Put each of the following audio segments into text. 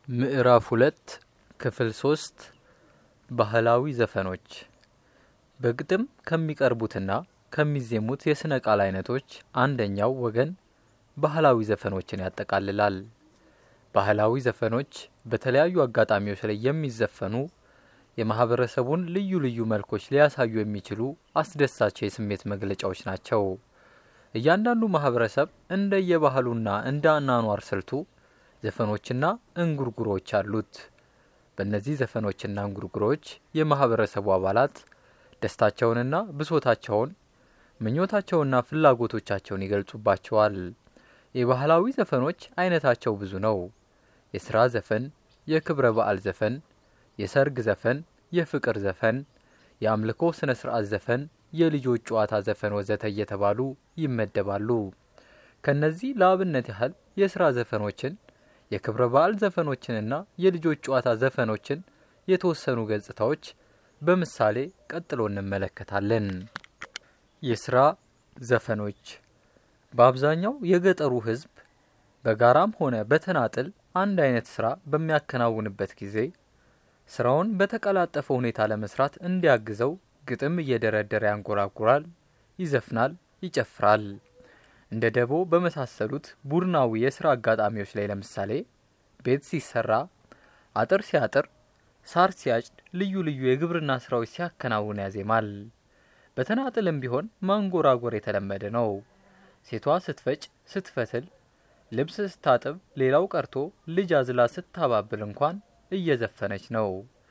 ምዕራፍ ሁለት ክፍል ሶስት ባህላዊ ዘፈኖች በግጥም ከሚቀርቡትና ከሚዜሙት የስነ ቃል አይነቶች አንደኛው ወገን ባህላዊ ዘፈኖችን ያጠቃልላል። ባህላዊ ዘፈኖች በተለያዩ አጋጣሚዎች ላይ የሚዘፈኑ የማህበረሰቡን ልዩ ልዩ መልኮች ሊያሳዩ የሚችሉ አስደሳች የስሜት መግለጫዎች ናቸው። እያንዳንዱ ማህበረሰብ እንደ የባህሉና እንደ አኗኗር ስልቱ ዘፈኖችና እንጉርጉሮች አሉት። በእነዚህ ዘፈኖችና እንጉርጉሮች የማህበረሰቡ አባላት ደስታቸውንና ብሶታቸውን፣ ምኞታቸውና ፍላጎቶቻቸውን ይገልጹባቸዋል። የባህላዊ ዘፈኖች አይነታቸው ብዙ ነው። የስራ ዘፈን፣ የክብረ በዓል ዘፈን፣ የሰርግ ዘፈን፣ የፍቅር ዘፈን፣ የአምልኮ ስነ ስርዓት ዘፈን፣ የልጆች ጨዋታ ዘፈን ወዘተ እየተባሉ ይመደባሉ። ከነዚህ ለአብነት ያህል የስራ ዘፈኖችን የክብረ በዓል ዘፈኖችንና የልጆች ጨዋታ ዘፈኖችን የተወሰኑ ገጽታዎች በምሳሌ ቀጥሎ እንመለከታለን። የስራ ዘፈኖች በአብዛኛው የገጠሩ ሕዝብ በጋራም ሆነ በተናጥል አንድ አይነት ስራ በሚያከናውንበት ጊዜ ስራውን በተቀላጠፈ ሁኔታ ለመስራት እንዲያግዘው ግጥም እየደረደረ ያንጎራጉራል፣ ይዘፍናል፣ ይጨፍራል። እንደ ደቦ በመሳሰሉት ቡድናዊ የስራ አጋጣሚዎች ላይ ለምሳሌ ቤት ሲሰራ፣ አጥር ሲያጥር፣ ሳር ሲያጭድ፣ ልዩ ልዩ የግብርና ስራዎች ሲያከናውን ያዜማል። በተናጥልም ቢሆን ማንጎራጎር የተለመደ ነው። ሴቷ ስትፈጭ፣ ስትፈትል፣ ልብስ ስታጥብ፣ ሌላው ቀርቶ ልጅ አዝላ ስታባብል እንኳን እየዘፈነች ነው።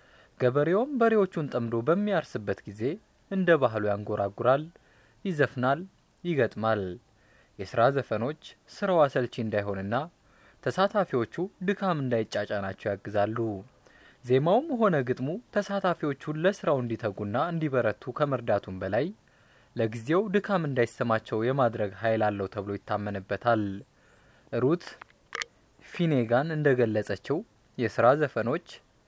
ገበሬውም በሬዎቹን ጠምዶ በሚያርስበት ጊዜ እንደ ባህሉ ያንጎራጉራል፣ ይዘፍናል፣ ይገጥማል። የስራ ዘፈኖች ስራው አሰልቺ እንዳይሆንና ተሳታፊዎቹ ድካም እንዳይጫጫናቸው ያግዛሉ። ዜማውም ሆነ ግጥሙ ተሳታፊዎቹን ለስራው እንዲተጉና እንዲበረቱ ከመርዳቱም በላይ ለጊዜው ድካም እንዳይሰማቸው የማድረግ ኃይል አለው ተብሎ ይታመንበታል። ሩት ፊኔጋን እንደገለጸችው የስራ ዘፈኖች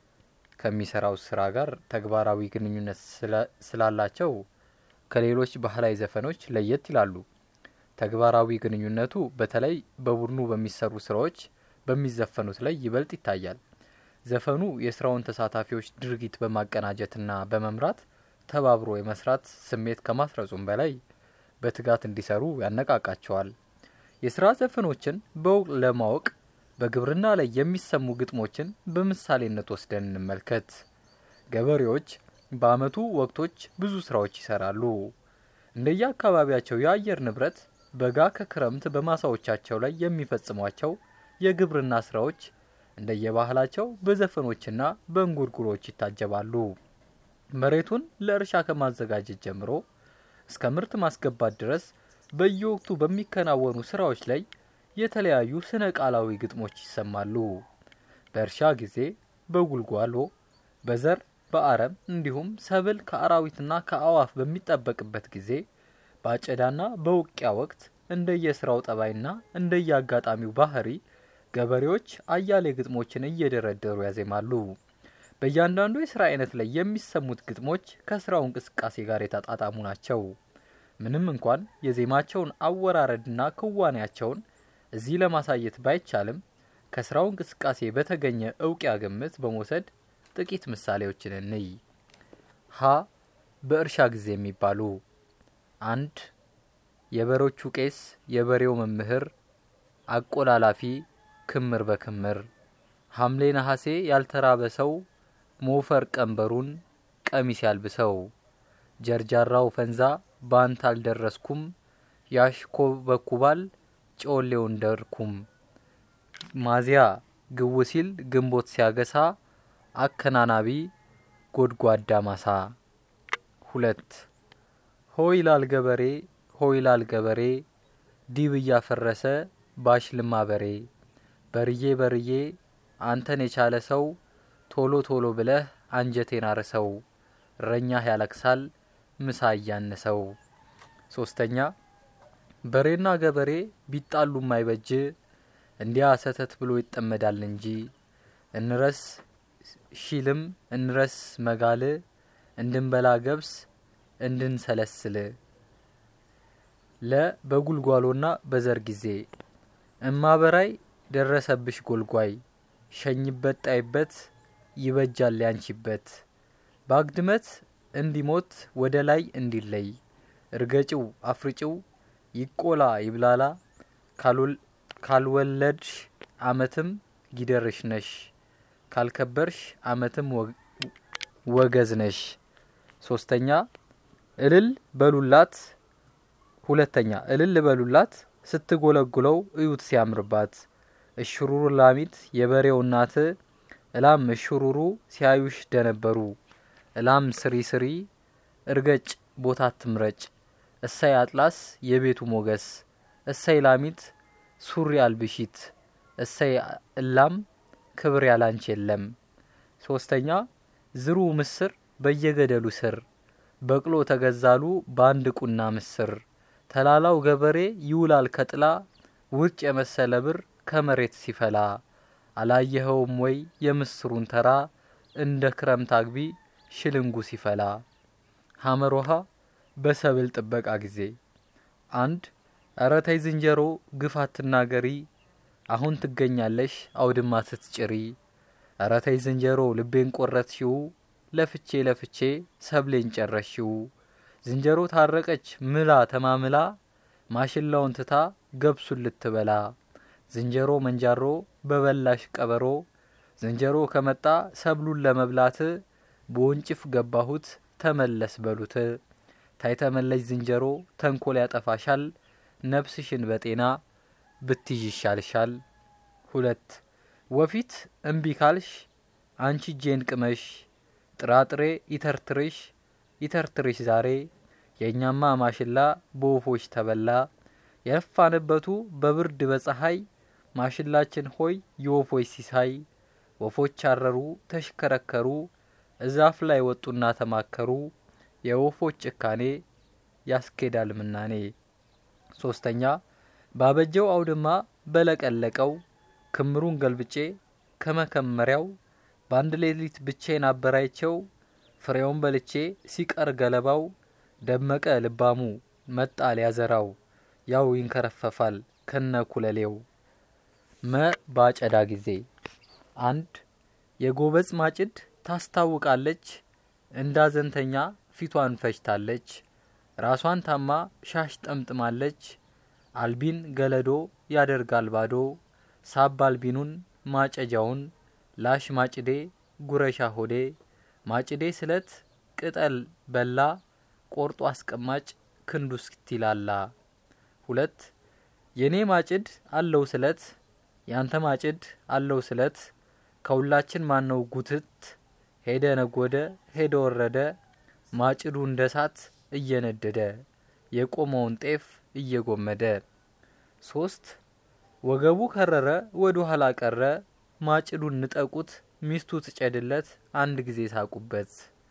ከሚሰራው ስራ ጋር ተግባራዊ ግንኙነት ስላላቸው ከሌሎች ባህላዊ ዘፈኖች ለየት ይላሉ። ተግባራዊ ግንኙነቱ በተለይ በቡድኑ በሚሰሩ ስራዎች በሚዘፈኑት ላይ ይበልጥ ይታያል። ዘፈኑ የስራውን ተሳታፊዎች ድርጊት በማቀናጀትና በመምራት ተባብሮ የመስራት ስሜት ከማስረጹም በላይ በትጋት እንዲሰሩ ያነቃቃቸዋል። የስራ ዘፈኖችን በውቅ ለማወቅ በግብርና ላይ የሚሰሙ ግጥሞችን በምሳሌነት ወስደን እንመልከት። ገበሬዎች በአመቱ ወቅቶች ብዙ ስራዎች ይሰራሉ። እንደየ አካባቢያቸው የአየር ንብረት በጋ ከክረምት በማሳዎቻቸው ላይ የሚፈጽሟቸው የግብርና ስራዎች እንደየባህላቸው በዘፈኖችና በእንጉርጉሮች ይታጀባሉ። መሬቱን ለእርሻ ከማዘጋጀት ጀምሮ እስከ ምርት ማስገባት ድረስ በየወቅቱ በሚከናወኑ ስራዎች ላይ የተለያዩ ስነ ቃላዊ ግጥሞች ይሰማሉ። በእርሻ ጊዜ በጉልጓሎ፣ በዘር፣ በአረም እንዲሁም ሰብል ከአራዊትና ከአዋፍ በሚጠበቅበት ጊዜ በአጨዳና በውቂያ ወቅት እንደየስራው ጠባይና እንደየአጋጣሚው ባህሪ ገበሬዎች አያሌ ግጥሞችን እየደረደሩ ያዜማሉ። በእያንዳንዱ የስራ አይነት ላይ የሚሰሙት ግጥሞች ከስራው እንቅስቃሴ ጋር የተጣጣሙ ናቸው። ምንም እንኳን የዜማቸውን አወራረድና ክዋኔያቸውን እዚህ ለማሳየት ባይቻልም ከስራው እንቅስቃሴ በተገኘ እውቂያ ግምት በመውሰድ ጥቂት ምሳሌዎችን እንይ። ሀ በእርሻ ጊዜ የሚባሉ አንድ የበሮቹ ቄስ የበሬው መምህር አቆላላፊ ክምር በክምር ሐምሌ ነሐሴ ያልተራበ ሰው ሞፈር ቀንበሩን ቀሚስ ያልብሰው ጀርጃራው ፈንዛ ባንት አልደረስኩም ያሽኮበኩባል ጮሌው እንደርኩም ማዚያ ግው ሲል ግንቦት ሲያገሳ አከናናቢ ጎድጓዳ ማሳ ሁለት ሆይላል ገበሬ ሆይላል ገበሬ ዲብ እያፈረሰ ባሽልማ በሬ በርዬ በርዬ አንተን የቻለ ሰው ቶሎ ቶሎ ብለህ አንጀቴን አርሰው እረኛህ ያለቅሳል ምሳ እያነሰው። ሶስተኛ በሬና ገበሬ ቢጣሉ ማይበጅ እንዲያ ሰተት ብሎ ይጠመዳል እንጂ እንረስ ሺልም እንረስ መጋል እንድንበላ ገብስ እንድንሰለስል ለ በጉልጓሎና በዘር ጊዜ እማበራይ ደረሰብሽ ጎልጓይ ሸኝበት ጣይበት ይበጃል ያንቺበት በአግድመት እንዲሞት ወደ ላይ እንዲለይ እርገጭው አፍርጭው ይቆላ ይብላላ ካልወለድሽ አመትም ጊደርሽ ነሽ ካልከበርሽ አመትም ወገዝ ነሽ። ሶስተኛ እልል በሉላት። ሁለተኛ እልል በሉላት ስትጎለጉለው እዩት ሲያምርባት። እሽሩሩ ላሚት የበሬው እናት እላም እሽሩሩ ሲያዩሽ ደነበሩ። እላም ስሪ ስሪ እርገጭ ቦታ ትምረጭ። እሳይ አጥላስ የቤቱ ሞገስ እሳይ ላሚት ሱሪ አልብሺት እሰይ እላም ክብር ያላንች የለም። ሶስተኛ ዝሩ ምስር በየገደሉ ስር በቅሎ ተገዛሉ በአንድ ቁና ምስር ተላላው ገበሬ ይውላል ከጥላ ውርጭ የመሰለ ብር ከመሬት ሲፈላ አላየኸውም ወይ የምስሩን ተራ እንደ ክረምት አግቢ ሽልንጉ ሲፈላ። ሀመር ውሃ በሰብል ጥበቃ ጊዜ አንድ እረ ተይ ዝንጀሮ ግፍ አትናገሪ አሁን ትገኛለሽ አውድማ ስትጭሪ። እረ ተይ ዝንጀሮ ልቤን ቆረጥሽው ለፍቼ ለፍቼ ሰብሌን ጨረሽው። ዝንጀሮ ታረቀች ምላ ተማምላ ማሽላውን ትታ ገብሱን ልትበላ። ዝንጀሮ መንጃሮ በበላሽ ቀበሮ ዝንጀሮ ከመጣ ሰብሉን ለመብላት በወንጭፍ ገባሁት ተመለስ በሉት። ታይ ተመለሽ ዝንጀሮ ተንኮል ያጠፋሻል ነፍስሽን በጤና ብትይዥ ይሻልሻል። ሁለት ወፊት እምቢ ካልሽ አንቺ እጄን ቅመሽ ጥራጥሬ ይተርትርሽ ይተርትርሽ ዛሬ የእኛማ ማሽላ በወፎች ተበላ። የለፋንበቱ በብርድ በፀሐይ ማሽላችን ሆይ የወፎች ሲሳይ። ወፎች አረሩ ተሽከረከሩ እዛፍ ላይ ወጡና ተማከሩ። የወፎች ጭካኔ ያስኬዳል ምናኔ። ሶስተኛ ባበጀው አውድማ በለቀለቀው ክምሩን ገልብጬ ከመከመሪያው በአንድ ሌሊት ብቼን አበራይቸው ፍሬውን በልቼ ሲቀር ገለባው ደመቀ ልባሙ መጣ ሊያዘራው ያው ይንከረፈፋል ከነ ኩለሌው። መ ባጨዳ ጊዜ አንድ የጎበዝ ማጭድ ታስታውቃለች እንዳዘንተኛ ፊቷን ፈጅታለች ራሷን ታማ ሻሽ ጠምጥማለች። አልቢን ገለዶ ያደርጋል ባዶ ሳብ አልቢኑን ማጨጃውን ላሽ ማጭዴ ጉረሻ ሆዴ ማጭዴ ስለት ቅጠል በላ ቆርጦ አስቀማጭ ክንዱ እስኪላላ። ሁለት የኔ ማጭድ አለው ስለት ያንተ ማጭድ አለው ስለት ከሁላችን ማነው ጉትት ሄደ ነጎደ ሄደ ወረደ ማጭዱ እንደ ሳት እየነደደ የቆመውን ጤፍ እየጎመደ። ሶስት ወገቡ ከረረ ወደ ኋላ ቀረ ማጭዱን ንጠቁት ሚስቱ ትጨድለት አንድ ጊዜ ሳቁበት።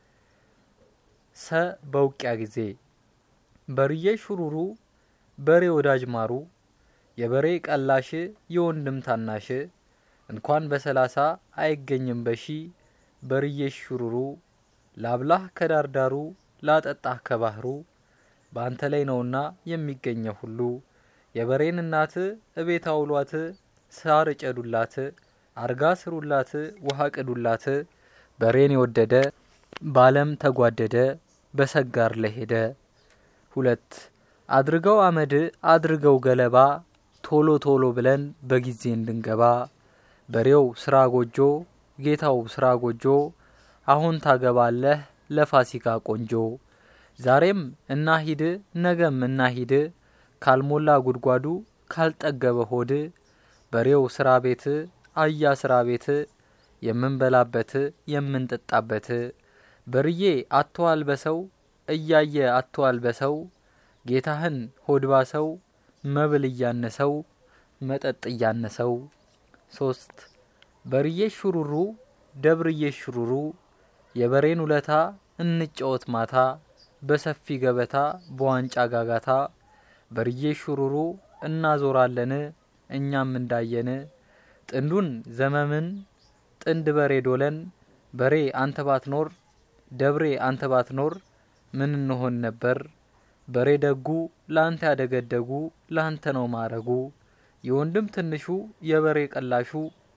ሰ በውቂያ ጊዜ በርዬ ሹሩሩ በሬ ወዳጅ ማሩ የበሬ ቀላሽ የወንድም ታናሽ እንኳን በሰላሳ አይገኝም በሺ በርዬ ሹሩሩ ላብላህ ከዳርዳሩ ላጠጣህ ከባህሩ በአንተ ላይ ነውና የሚገኘው ሁሉ የበሬን እናት እቤት አውሏት ሳር እጨዱላት አርጋ ስሩላት ውሃ ቅዱላት በሬን የወደደ ባለም ተጓደደ በሰጋር ለሄደ። ሁለት አድርገው አመድ አድርገው ገለባ ቶሎ ቶሎ ብለን በጊዜ እንድንገባ በሬው ስራ ጎጆ ጌታው ስራ ጎጆ አሁን ታገባለህ ለፋሲካ ቆንጆ ዛሬም እናሂድ ነገም እናሂድ ካልሞላ ጉድጓዱ ካልጠገበ ሆድ በሬው ስራ ቤት አያ ስራ ቤት የምንበላበት የምንጠጣበት በርዬ አተዋል በሰው እያየ አተዋል በሰው ጌታህን ሆድባ ሰው መብል እያነሰው መጠጥ እያነሰው። ሶስት በርዬ ሹሩሩ ደብርዬ ሹሩሩ የበሬን ውለታ እንጫወት ማታ በሰፊ ገበታ በዋንጫ ጋጋታ በርዬ ሹሩሩ እናዞራለን እኛም እንዳየን ጥንዱን ዘመምን ጥንድ በሬ ዶለን በሬ አንተ ባትኖር ደብሬ አንተ ባትኖር ምን እንሆን ነበር? በሬ ደጉ ላንተ ያደገደጉ ላንተ ነው ማረጉ የወንድም ትንሹ የበሬ ቀላሹ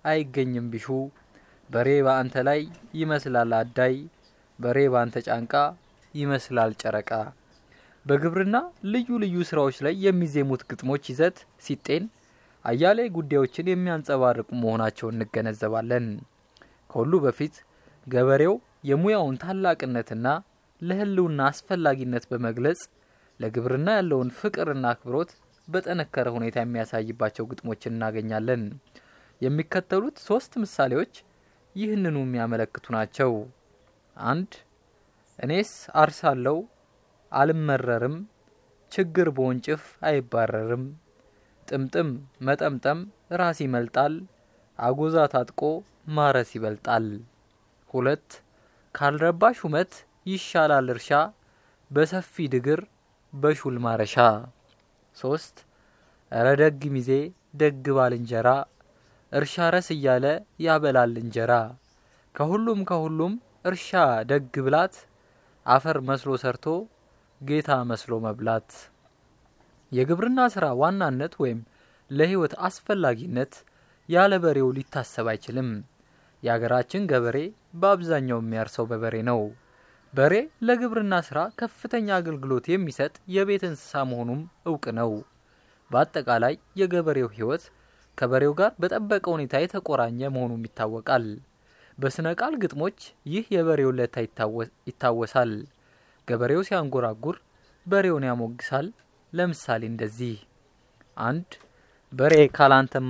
አይገኝም ቢሹ በሬ በአንተ ላይ ይመስላል አዳይ በሬ በአንተ ጫንቃ ይመስላል ጨረቃ። በግብርና ልዩ ልዩ ስራዎች ላይ የሚዜሙት ግጥሞች ይዘት ሲጤን አያሌ ጉዳዮችን የሚያንጸባርቁ መሆናቸውን እንገነዘባለን። ከሁሉ በፊት ገበሬው የሙያውን ታላቅነትና ለሕልውና አስፈላጊነት በመግለጽ ለግብርና ያለውን ፍቅርና አክብሮት በጠነከረ ሁኔታ የሚያሳይባቸው ግጥሞችን እናገኛለን። የሚከተሉት ሶስት ምሳሌዎች ይህንኑ የሚያመለክቱ ናቸው። አንድ እኔስ አርሳለው አልመረርም፣ ችግር በወንጭፍ አይባረርም፣ ጥምጥም መጠምጠም ራስ ይመልጣል፣ አጎዛ ታጥቆ ማረስ ይበልጣል። ሁለት ካልረባ ሹመት ይሻላል እርሻ፣ በሰፊ ድግር በሹል ማረሻ። ሶስት እረ ደግ ሚዜ ደግ ባልንጀራ፣ እርሻ ረስ እያለ ያበላል እንጀራ። ከሁሉም ከሁሉም እርሻ ደግ ብላት፣ አፈር መስሎ ሰርቶ ጌታ መስሎ መብላት። የግብርና ስራ ዋናነት ወይም ለህይወት አስፈላጊነት ያለ በሬው ሊታሰብ አይችልም። የሀገራችን ገበሬ በአብዛኛው የሚያርሰው በበሬ ነው። በሬ ለግብርና ስራ ከፍተኛ አገልግሎት የሚሰጥ የቤት እንስሳ መሆኑም እውቅ ነው። በአጠቃላይ የገበሬው ህይወት ከበሬው ጋር በጠበቀ ሁኔታ የተቆራኘ መሆኑም ይታወቃል። በስነ ቃል ግጥሞች ይህ የበሬው ለታ ይታወሳል። ገበሬው ሲያንጎራጉር በሬውን ያሞግሳል። ለምሳሌ እንደዚህ አንድ በሬ ካላንተማ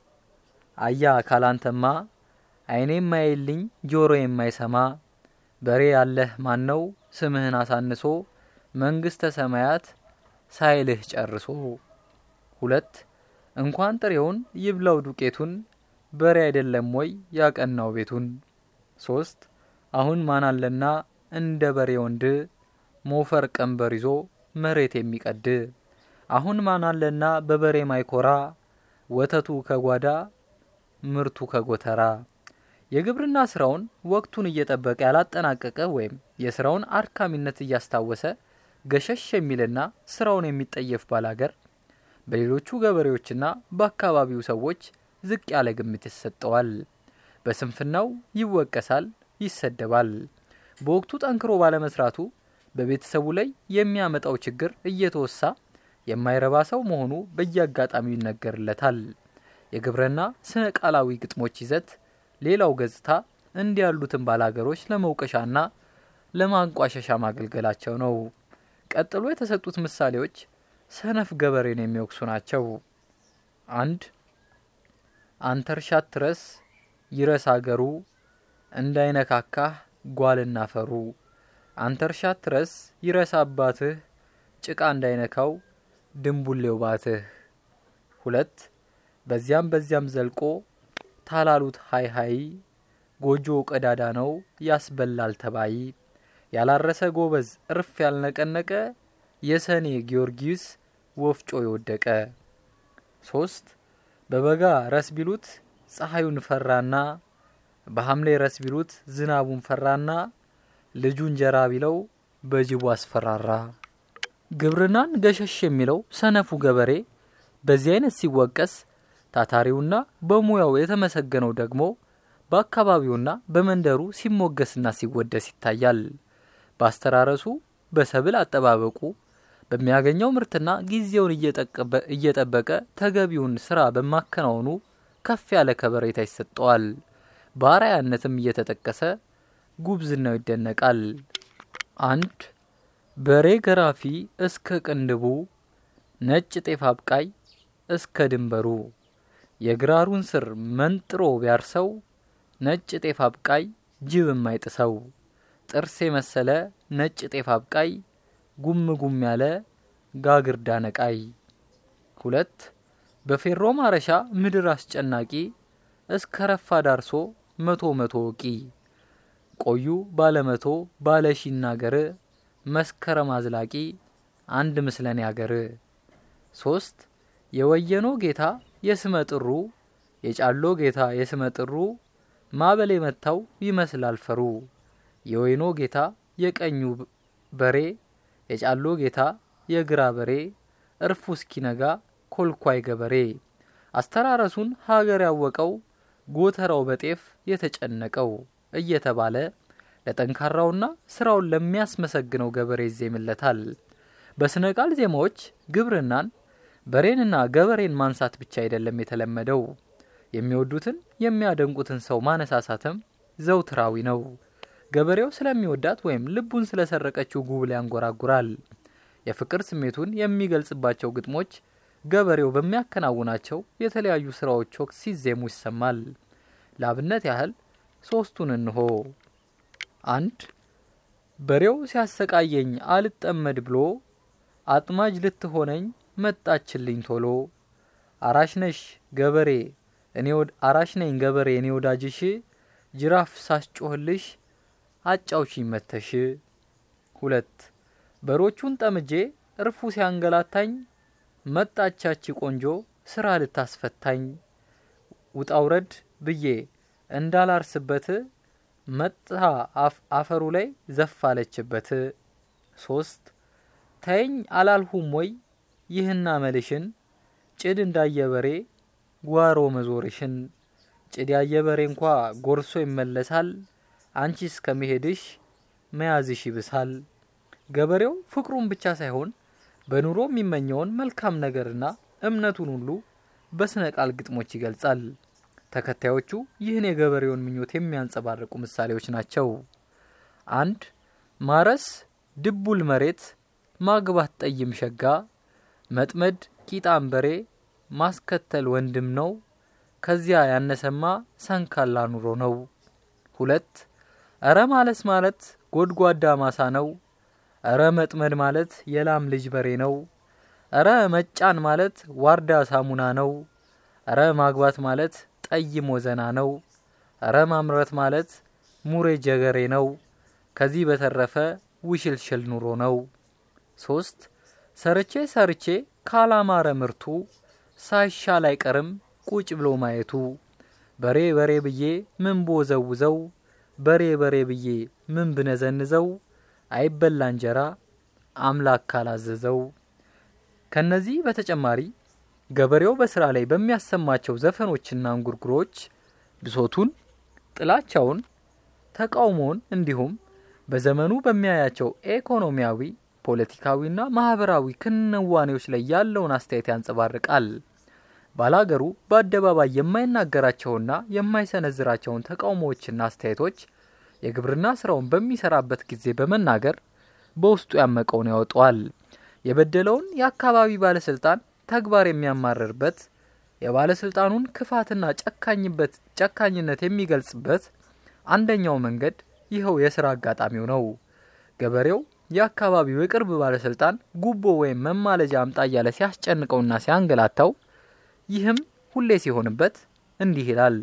አያ ካላንተማ አይኔ የማይልኝ ጆሮ የማይሰማ በሬ ያለህ ማን ነው ስምህን አሳንሶ መንግስተ ሰማያት ሳይልህ ጨርሶ። ሁለት እንኳን ጥሬውን ይብላው ዱቄቱን በሬ አይደለም ወይ ያቀናው ቤቱን። ሶስት አሁን ማን አለና እንደ በሬ ወንድ ሞፈር ቀንበር ይዞ መሬት የሚቀድ አሁን ማን አለና በበሬ ማይኮራ ወተቱ ከጓዳ ምርቱ ከጎተራ። የግብርና ስራውን ወቅቱን እየጠበቀ ያላጠናቀቀ ወይም የስራውን አድካሚነት እያስታወሰ ገሸሽ የሚልና ስራውን የሚጠየፍ ባላገር በሌሎቹ ገበሬዎችና በአካባቢው ሰዎች ዝቅ ያለ ግምት ይሰጠዋል። በስንፍናው ይወቀሳል፣ ይሰደባል። በወቅቱ ጠንክሮ ባለመስራቱ በቤተሰቡ ላይ የሚያመጣው ችግር እየተወሳ የማይረባ ሰው መሆኑ በየአጋጣሚው ይነገርለታል። የግብርና ስነ ቃላዊ ግጥሞች ይዘት ሌላው ገጽታ እንዲህ ያሉትን ባላገሮች ለመውቀሻና ለማንቋሸሻ ማገልገላቸው ነው። ቀጥሎ የተሰጡት ምሳሌዎች ሰነፍ ገበሬን የሚወቅሱ ናቸው። አንድ አንተ እርሻት ትረስ ይረስ አገሩ እንዳይነካካህ ጓልና ፈሩ። አንተ እርሻት ትረስ ይረስ አባትህ ጭቃ እንዳይነካው ድንቡሌው ባትህ። ሁለት በዚያም በዚያም ዘልቆ ታላሉት ሀይ ሀይ ጎጆ ቀዳዳ ነው ያስበላል ተባይ። ያላረሰ ጎበዝ እርፍ ያልነቀነቀ የሰኔ ጊዮርጊስ ወፍጮ የወደቀ። ሶስት በበጋ ረስ ቢሉት ፀሐዩን ፈራና በሐምሌ ረስ ቢሉት ዝናቡን ፈራና ልጁ እንጀራ ቢለው በጅቡ አስፈራራ። ግብርናን ገሸሽ የሚለው ሰነፉ ገበሬ በዚህ አይነት ሲወቀስ፣ ታታሪውና በሙያው የተመሰገነው ደግሞ በአካባቢውና በመንደሩ ሲሞገስና ሲወደስ ይታያል። በአስተራረሱ፣ በሰብል አጠባበቁ፣ በሚያገኘው ምርትና ጊዜውን እየጠበቀ ተገቢውን ስራ በማከናወኑ ከፍ ያለ ከበሬታ ይሰጠዋል። በአርአያነትም እየተጠቀሰ ጉብዝናው ይደነቃል። አንድ በሬ ገራፊ እስከ ቅንድቡ ነጭ ጤፍ አብቃይ እስከ ድንበሩ የግራሩን ስር መንጥሮ ቢያርሰው ነጭ ጤፍ አብቃይ ጅብ የማይጥሰው ጥርስ የመሰለ ነጭ ጤፍ አብቃይ ጉም ጉም ያለ ጋግርዳ ነቃይ። ሁለት በፌሮ ማረሻ ምድር አስጨናቂ እስከ ረፋ ዳርሶ መቶ መቶ ወቂ ቆዩ ባለመቶ ባለሺ ናገር መስከረም አዝላቂ አንድ ምስለን ያገር። ሶስት የወየኖ ጌታ የስመ ጥሩ የጫሎ ጌታ የስመ ጥሩ ማበል የመታው ይመስላል ፈሩ የወይኖ ጌታ የቀኙ በሬ የጫሎ ጌታ የግራ በሬ እርፉ እስኪነጋ ኮልኳይ ገበሬ አስተራረሱን ሀገር ያወቀው ጎተራው በጤፍ የተጨነቀው እየተባለ ለጠንካራውና ስራውን ለሚያስመሰግነው ገበሬ ይዜምለታል። በስነ ቃል ዜማዎች ግብርናን በሬንና ገበሬን ማንሳት ብቻ አይደለም የተለመደው። የሚወዱትን የሚያደንቁትን ሰው ማነሳሳትም ዘውትራዊ ነው። ገበሬው ስለሚወዳት ወይም ልቡን ስለሰረቀችው ጉብል ያንጎራጉራል። የፍቅር ስሜቱን የሚገልጽባቸው ግጥሞች ገበሬው በሚያከናውናቸው የተለያዩ ስራዎች ወቅት ሲዜሙ ይሰማል። ለአብነት ያህል ሶስቱን እንሆ። አንድ በሬው ሲያሰቃየኝ አልጠመድ ብሎ አጥማጅ ልትሆነኝ መጣችልኝ ቶሎ። አራሽ ነሽ ገበሬ እኔ አራሽ ነኝ ገበሬ እኔ ወዳጅሽ ጅራፍ ሳስጮህልሽ አጫውሽኝ መተሽ። ሁለት በሮቹን ጠምጄ እርፉ ሲያንገላታኝ መጣቻች ቆንጆ ስራ ልታስፈታኝ ውጣውረድ ብዬ እንዳላርስበት መጣ አፈሩ ላይ ዘፋለችበት። ሶስት ተይኝ አላልሁም ወይ ይህና መልሽን ጭድ እንዳየበሬ ጓሮ መዞርሽን ጭድ ያየበሬ እንኳ ጎርሶ ይመለሳል አንቺ እስከ መሄድሽ መያዝሽ ይብሳል። ገበሬው ፍቅሩን ብቻ ሳይሆን በኑሮ የሚመኘውን መልካም ነገርና እምነቱን ሁሉ በስነ ቃል ግጥሞች ይገልጻል። ተከታዮቹ ይህን የገበሬውን ምኞት የሚያንጸባርቁ ምሳሌዎች ናቸው። አንድ ማረስ ድቡል መሬት፣ ማግባት ጠይም ሸጋ፣ መጥመድ ቂጣም በሬ፣ ማስከተል ወንድም ነው፣ ከዚያ ያነሰማ ሰንካላ ኑሮ ነው። ሁለት እረ ማለስ ማለት ጎድጓዳ ማሳ ነው፣ እረ መጥመድ ማለት የላም ልጅ በሬ ነው፣ እረ መጫን ማለት ዋርዳ ሳሙና ነው፣ እረ ማግባት ማለት ጠይም ወዘና ነው፣ እረ ማምረት ማለት ሙሬ ጀገሬ ነው፣ ከዚህ በተረፈ ውሽልሽል ኑሮ ነው። ሶስት ሰርቼ ሰርቼ ካላማረ ምርቱ ሳይሻል አይቀርም ቁጭ ብሎ ማየቱ በሬ በሬ ብዬ ምን ቦዘውዘው በሬ በሬ ብዬ ምን ብነዘንዘው አይበላ እንጀራ አምላክ ካላዘዘው። ከነዚህ በተጨማሪ ገበሬው በስራ ላይ በሚያሰማቸው ዘፈኖችና እንጉርጉሮች ብሶቱን፣ ጥላቻውን፣ ተቃውሞውን እንዲሁም በዘመኑ በሚያያቸው ኢኮኖሚያዊ፣ ፖለቲካዊና ማህበራዊ ክንዋኔዎች ላይ ያለውን አስተያየት ያንጸባርቃል። ባላገሩ በአደባባይ የማይናገራቸውና የማይሰነዝራቸውን ተቃውሞዎችና አስተያየቶች የግብርና ስራውን በሚሰራበት ጊዜ በመናገር በውስጡ ያመቀውን ያወጣዋል። የበደለውን የአካባቢ ባለስልጣን ተግባር የሚያማርርበት፣ የባለስልጣኑን ክፋትና ጨካኝበት ጨካኝነት የሚገልጽበት አንደኛው መንገድ ይኸው የስራ አጋጣሚው ነው። ገበሬው የአካባቢው የቅርብ ባለስልጣን ጉቦ ወይም መማለጃ አምጣ እያለ ሲያስጨንቀውና ሲያንገላታው ይህም ሁሌ ሲሆንበት እንዲህ ይላል።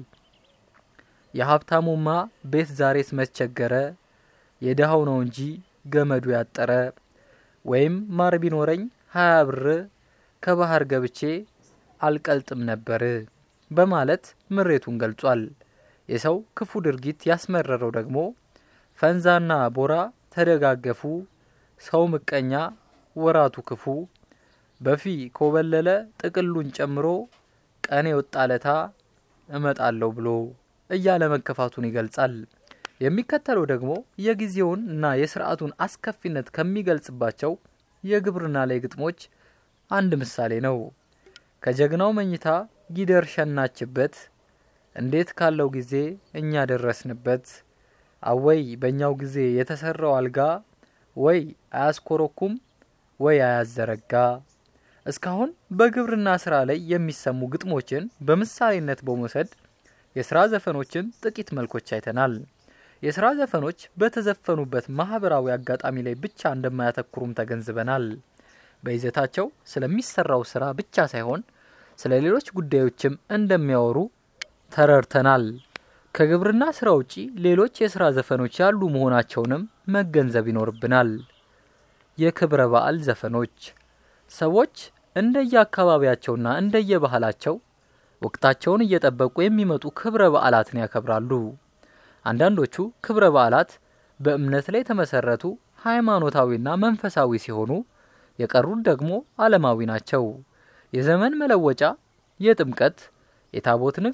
የሀብታሙማ ቤት ዛሬስ መቸገረ፣ የድሃው ነው እንጂ ገመዱ ያጠረ፣ ወይም ማር ቢኖረኝ ሀያ ብር ከባህር ገብቼ አልቀልጥም ነበር በማለት ምሬቱን ገልጿል። የሰው ክፉ ድርጊት ያስመረረው ደግሞ ፈንዛና ቦራ ተደጋገፉ፣ ሰው ምቀኛ ወራቱ ክፉ በፊ ኮበለለ ጥቅሉን ጨምሮ ቀኔ ወጣለታ እመጣለሁ ብሎ እያለ መከፋቱን ይገልጻል። የሚከተለው ደግሞ የጊዜውን እና የስርዓቱን አስከፊነት ከሚገልጽባቸው የግብርና ላይ ግጥሞች አንድ ምሳሌ ነው። ከጀግናው መኝታ ጊደር ሸናችበት፣ እንዴት ካለው ጊዜ እኛ ደረስንበት። አወይ በእኛው ጊዜ የተሰራው አልጋ፣ ወይ አያስኮረኩም ወይ አያዘረጋ። እስካሁን በግብርና ስራ ላይ የሚሰሙ ግጥሞችን በምሳሌነት በመውሰድ የስራ ዘፈኖችን ጥቂት መልኮች አይተናል። የስራ ዘፈኖች በተዘፈኑበት ማህበራዊ አጋጣሚ ላይ ብቻ እንደማያተኩሩም ተገንዝበናል። በይዘታቸው ስለሚሰራው ስራ ብቻ ሳይሆን ስለ ሌሎች ጉዳዮችም እንደሚያወሩ ተረድተናል። ከግብርና ስራ ውጪ ሌሎች የስራ ዘፈኖች ያሉ መሆናቸውንም መገንዘብ ይኖርብናል። የክብረ በዓል ዘፈኖች ሰዎች እንደየአካባቢያቸውና እንደየባህላቸው ወቅታቸውን እየጠበቁ የሚመጡ ክብረ በዓላትን ያከብራሉ። አንዳንዶቹ ክብረ በዓላት በእምነት ላይ የተመሰረቱ ሃይማኖታዊና መንፈሳዊ ሲሆኑ የቀሩት ደግሞ ዓለማዊ ናቸው። የዘመን መለወጫ፣ የጥምቀት፣ የታቦት ንግስ፣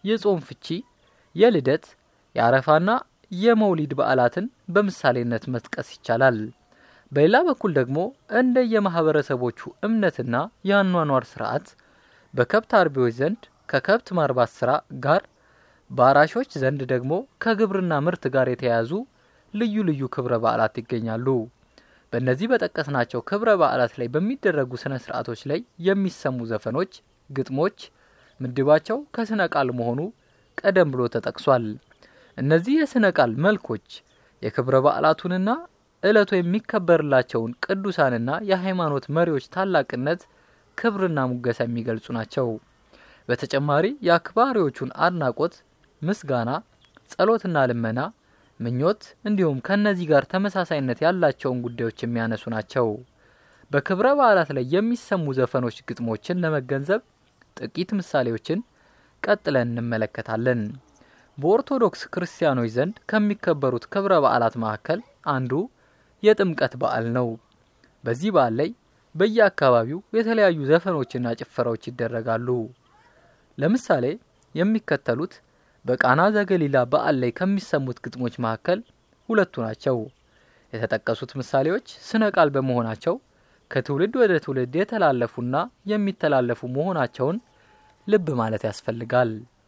የጾም ፍቺ፣ የልደት፣ የአረፋና የመውሊድ በዓላትን በምሳሌነት መጥቀስ ይቻላል። በሌላ በኩል ደግሞ እንደ የማህበረሰቦቹ እምነትና የአኗኗር ስርዓት በከብት አርቢዎች ዘንድ ከከብት ማርባት ስራ ጋር በአራሾች ዘንድ ደግሞ ከግብርና ምርት ጋር የተያያዙ ልዩ ልዩ ክብረ በዓላት ይገኛሉ። በእነዚህ በጠቀስናቸው ክብረ በዓላት ላይ በሚደረጉ ስነ ስርዓቶች ላይ የሚሰሙ ዘፈኖች፣ ግጥሞች ምድባቸው ከስነ ቃል መሆኑ ቀደም ብሎ ተጠቅሷል። እነዚህ የስነ ቃል መልኮች የክብረ በዓላቱንና ዕለቱ የሚከበርላቸውን ቅዱሳንና የሃይማኖት መሪዎች ታላቅነት፣ ክብርና ሙገሳ የሚገልጹ ናቸው። በተጨማሪ የአክባሪዎቹን አድናቆት፣ ምስጋና፣ ጸሎትና ልመና፣ ምኞት እንዲሁም ከእነዚህ ጋር ተመሳሳይነት ያላቸውን ጉዳዮች የሚያነሱ ናቸው። በክብረ በዓላት ላይ የሚሰሙ ዘፈኖች፣ ግጥሞችን ለመገንዘብ ጥቂት ምሳሌዎችን ቀጥለን እንመለከታለን። በኦርቶዶክስ ክርስቲያኖች ዘንድ ከሚከበሩት ክብረ በዓላት መካከል አንዱ የጥምቀት በዓል ነው። በዚህ በዓል ላይ በየአካባቢው የተለያዩ ዘፈኖችና ጭፈራዎች ይደረጋሉ። ለምሳሌ የሚከተሉት በቃና ዘገሊላ በዓል ላይ ከሚሰሙት ግጥሞች መካከል ሁለቱ ናቸው። የተጠቀሱት ምሳሌዎች ስነ ቃል በመሆናቸው ከትውልድ ወደ ትውልድ የተላለፉና የሚተላለፉ መሆናቸውን ልብ ማለት ያስፈልጋል።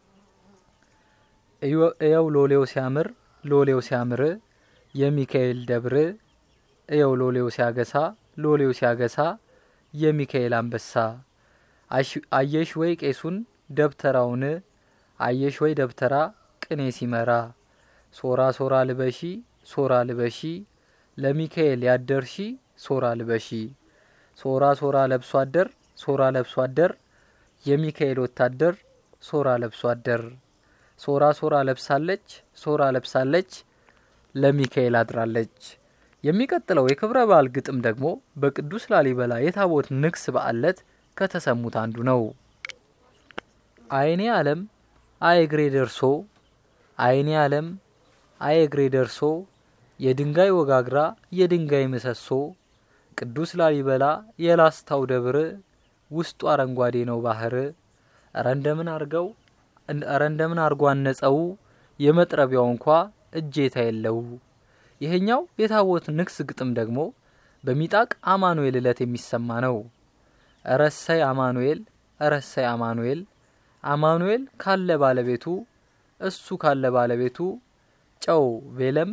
እየው ሎሌው ሲያምር ሎሌው ሲያምር የሚካኤል ደብር እየው ሎሌው ሲያገሳ ሎሌው ሲያገሳ የሚካኤል አንበሳ አየሽ ወይ ቄሱን ደብተራውን አየሽ ወይ ደብተራ ቅኔ ሲመራ ሶራ ሶራ ልበሺ ሶራ ልበሺ ለሚካኤል ያደርሺ ሶራ ልበሺ ሶራ ሶራ ለብሶ አደር ሶራ ለብሶ አደር የሚካኤል ወታደር ሶራ ለብሶ አደር ሶራ ሶራ ለብሳለች ሶራ ለብሳለች ለሚካኤል አድራለች። የሚቀጥለው የክብረ በዓል ግጥም ደግሞ በቅዱስ ላሊበላ የታቦት ንግስ በዓል ዕለት ከተሰሙት አንዱ ነው። አይኔ ዓለም አይ እግሬ ደርሶ አይኔ ዓለም አይ እግሬ ደርሶ የድንጋይ ወጋግራ የድንጋይ ምሰሶ ቅዱስ ላሊበላ የላስታው ደብር ውስጡ አረንጓዴ ነው ባህር እረ እንደምን አርገው እረ እንደምን አርጎ አነጸው የመጥረቢያው እንኳ እጄታ የለው። ይሄኛው የታቦት ንግስ ግጥም ደግሞ በሚጣቅ አማኑኤል ዕለት የሚሰማ ነው። እረሰይ አማኑኤል እረሰይ አማኑኤል አማኑኤል ካለ ባለቤቱ እሱ ካለ ባለቤቱ ጨው ቤለም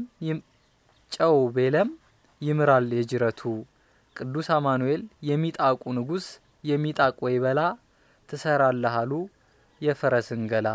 ጨው ቤለም ይምራል የጅረቱ ቅዱስ አማኑኤል የሚጣቁ ንጉስ የሚጣቅ ወይበላ ትሰራለህ አሉ የፈረስን ገላ።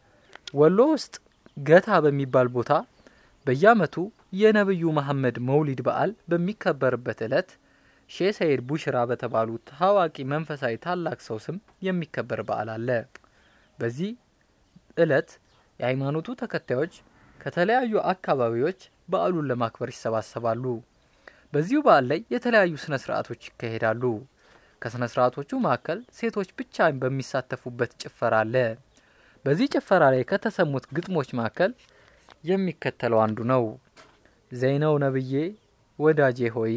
ወሎ ውስጥ ገታ በሚባል ቦታ በየዓመቱ የነብዩ መሐመድ መውሊድ በዓል በሚከበርበት ዕለት ሼህ ሰይድ ቡሽራ በተባሉ ታዋቂ መንፈሳዊ ታላቅ ሰው ስም የሚከበር በዓል አለ። በዚህ ዕለት የሃይማኖቱ ተከታዮች ከተለያዩ አካባቢዎች በዓሉን ለማክበር ይሰባሰባሉ። በዚሁ በዓል ላይ የተለያዩ ስነ ስርዓቶች ይካሄዳሉ። ከስነ ስርዓቶቹ መካከል ሴቶች ብቻ በሚሳተፉበት ጭፈራ አለ። በዚህ ጭፈራ ላይ ከተሰሙት ግጥሞች መካከል የሚከተለው አንዱ ነው። ዘይነው ነብዬ ወዳጄ ሆይ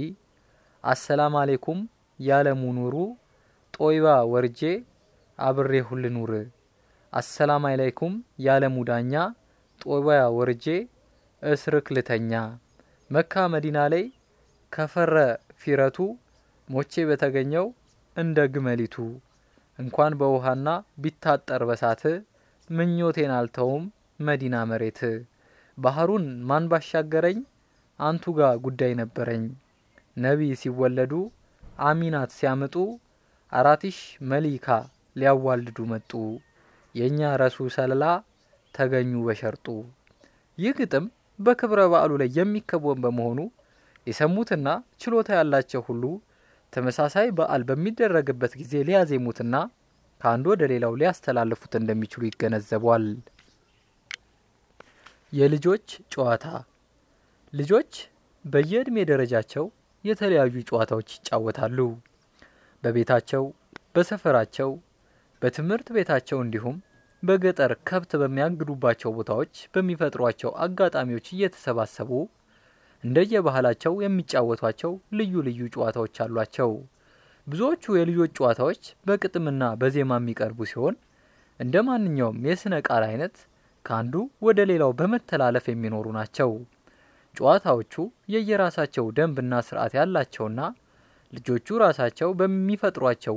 አሰላም አሌኩም ያለሙ ኑሩ ጦይባ ወርጄ አብሬ ሁል ኑር አሰላም አለይኩም ያለሙ ዳኛ ጦይባ ወርጄ እስርክ ልተኛ መካ መዲና ላይ ከፈረ ፊረቱ ሞቼ በተገኘው እንደ ግመሊቱ እንኳን በውሃና ቢታጠር በሳት ምኞቴን አልተውም መዲና መሬት ባህሩን ማን ባሻገረኝ አንቱ ጋር ጉዳይ ነበረኝ ነቢይ ሲወለዱ አሚናት ሲያምጡ አራቲሽ መሊካ ሊያዋልዱ መጡ የእኛ ረሱ ሰለላ ተገኙ በሸርጡ። ይህ ግጥም በክብረ በዓሉ ላይ የሚከወን በመሆኑ የሰሙትና ችሎታ ያላቸው ሁሉ ተመሳሳይ በዓል በሚደረግበት ጊዜ ሊያዜሙትና ከአንዱ ወደ ሌላው ሊያስተላልፉት እንደሚችሉ ይገነዘቧል። የልጆች ጨዋታ ልጆች በየዕድሜ ደረጃቸው የተለያዩ ጨዋታዎች ይጫወታሉ። በቤታቸው፣ በሰፈራቸው፣ በትምህርት ቤታቸው እንዲሁም በገጠር ከብት በሚያግዱባቸው ቦታዎች በሚፈጥሯቸው አጋጣሚዎች እየተሰባሰቡ እንደየባህላቸው የሚጫወቷቸው ልዩ ልዩ ጨዋታዎች አሏቸው። ብዙዎቹ የልጆች ጨዋታዎች በግጥምና በዜማ የሚቀርቡ ሲሆን እንደ ማንኛውም የስነ ቃል አይነት ከአንዱ ወደ ሌላው በመተላለፍ የሚኖሩ ናቸው። ጨዋታዎቹ የየራሳቸው ደንብና ስርዓት ያላቸውና ልጆቹ ራሳቸው በሚፈጥሯቸው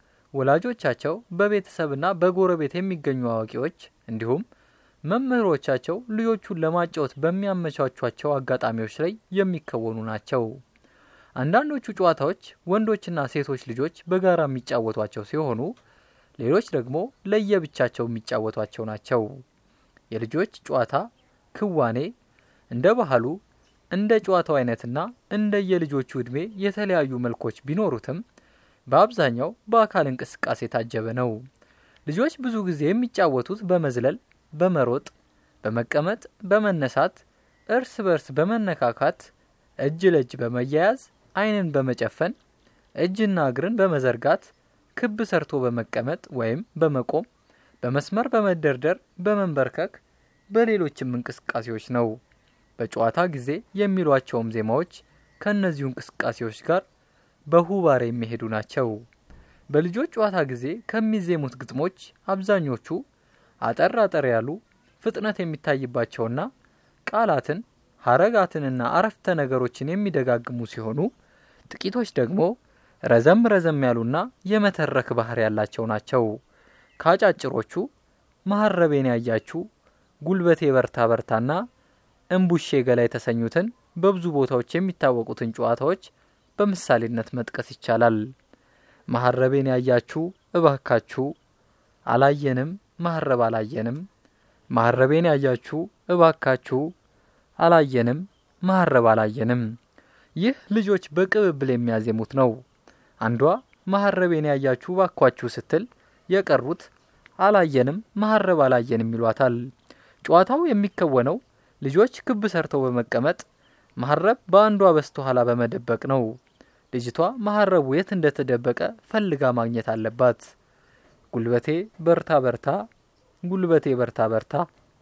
ወላጆቻቸው፣ በቤተሰብና በጎረቤት የሚገኙ አዋቂዎች እንዲሁም መምህሮቻቸው ልጆቹን ለማጫወት በሚያመቻቿቸው አጋጣሚዎች ላይ የሚከወኑ ናቸው። አንዳንዶቹ ጨዋታዎች ወንዶችና ሴቶች ልጆች በጋራ የሚጫወቷቸው ሲሆኑ ሌሎች ደግሞ ለየብቻቸው የሚጫወቷቸው ናቸው። የልጆች ጨዋታ ክዋኔ እንደ ባህሉ እንደ ጨዋታው አይነትና እንደ የልጆቹ ዕድሜ የተለያዩ መልኮች ቢኖሩትም በአብዛኛው በአካል እንቅስቃሴ የታጀበ ነው። ልጆች ብዙ ጊዜ የሚጫወቱት በመዝለል፣ በመሮጥ፣ በመቀመጥ፣ በመነሳት፣ እርስ በርስ በመነካካት፣ እጅ ለእጅ በመያያዝ፣ ዓይንን በመጨፈን፣ እጅና እግርን በመዘርጋት፣ ክብ ሰርቶ በመቀመጥ ወይም በመቆም፣ በመስመር በመደርደር፣ በመንበርከክ፣ በሌሎችም እንቅስቃሴዎች ነው። በጨዋታ ጊዜ የሚሏቸውም ዜማዎች ከእነዚሁ እንቅስቃሴዎች ጋር በሁባር የሚሄዱ ናቸው። በልጆች ጨዋታ ጊዜ ከሚዜሙት ግጥሞች አብዛኞቹ አጠር አጠር ያሉ ፍጥነት የሚታይባቸውና ቃላትን ሀረጋትንና አረፍተ ነገሮችን የሚደጋግሙ ሲሆኑ ጥቂቶች ደግሞ ረዘም ረዘም ያሉና የመተረክ ባህር ያላቸው ናቸው። ከአጫጭሮቹ መሀረቤን ያያችሁ፣ ጉልበቴ በርታ በርታና እምቡሼ ገላ የተሰኙትን በብዙ ቦታዎች የሚታወቁትን ጨዋታዎች በምሳሌነት መጥቀስ ይቻላል። መሀረቤን ያያችሁ እባካችሁ፣ አላየንም መሀረብ አላየንም፣ መሀረቤን ያያችሁ እባካችሁ፣ አላየንም መሀረብ አላየንም። ይህ ልጆች በቅብብል የሚያዜሙት ነው። አንዷ መሀረቤን ያያችሁ ባኳችሁ ስትል የቀሩት አላየንም መሀረብ አላየንም ይሏታል። ጨዋታው የሚከወነው ልጆች ክብ ሰርተው በመቀመጥ መሀረብ በአንዷ በስተኋላ በመደበቅ ነው። ልጅቷ መሀረቡ የት እንደተደበቀ ፈልጋ ማግኘት አለባት። ጉልበቴ በርታ በርታ፣ ጉልበቴ በርታ በርታ፣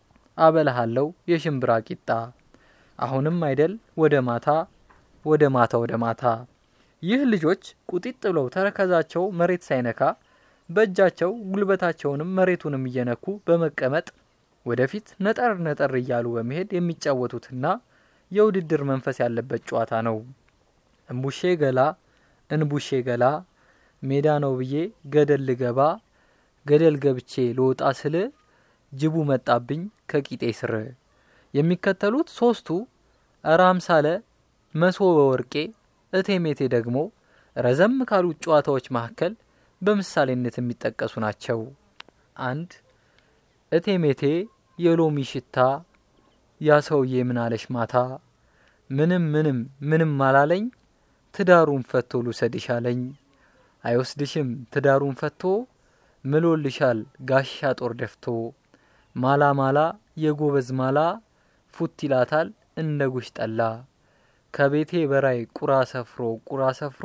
አበላሃለው የሽምብራ ቂጣ፣ አሁንም አይደል ወደ ማታ፣ ወደ ማታ ወደ ማታ። ይህ ልጆች ቁጢጥ ብለው ተረከዛቸው መሬት ሳይነካ በእጃቸው ጉልበታቸውንም መሬቱንም እየነኩ በመቀመጥ ወደፊት ነጠር ነጠር እያሉ በመሄድ የሚጫወቱትና የውድድር መንፈስ ያለበት ጨዋታ ነው። እምቡሼ ገላ እንቡሼ ገላ ሜዳ ነው ብዬ ገደል ልገባ ገደል ገብቼ ልወጣ ስል ጅቡ መጣብኝ ከቂጤ ስር። የሚከተሉት ሶስቱ እረ አምሳለ፣ መሶበ ወርቄ፣ እቴሜቴ ደግሞ ረዘም ካሉት ጨዋታዎች መካከል በምሳሌነት የሚጠቀሱ ናቸው። አንድ እቴሜቴ የሎሚ ሽታ ያ ሰውዬ ምናለሽ ማታ ምንም ምንም ምንም አላለኝ ትዳሩን ፈቶ ልውሰድሽ አለኝ። አይወስድሽም ትዳሩን ፈቶ ምሎልሻል ጋሻ ጦር ደፍቶ ማላ ማላ የጎበዝ ማላ ፉት ይላታል እንደ ጉሽ ጠላ ከቤቴ በራይ ቁራ ሰፍሮ ቁራ ሰፍሮ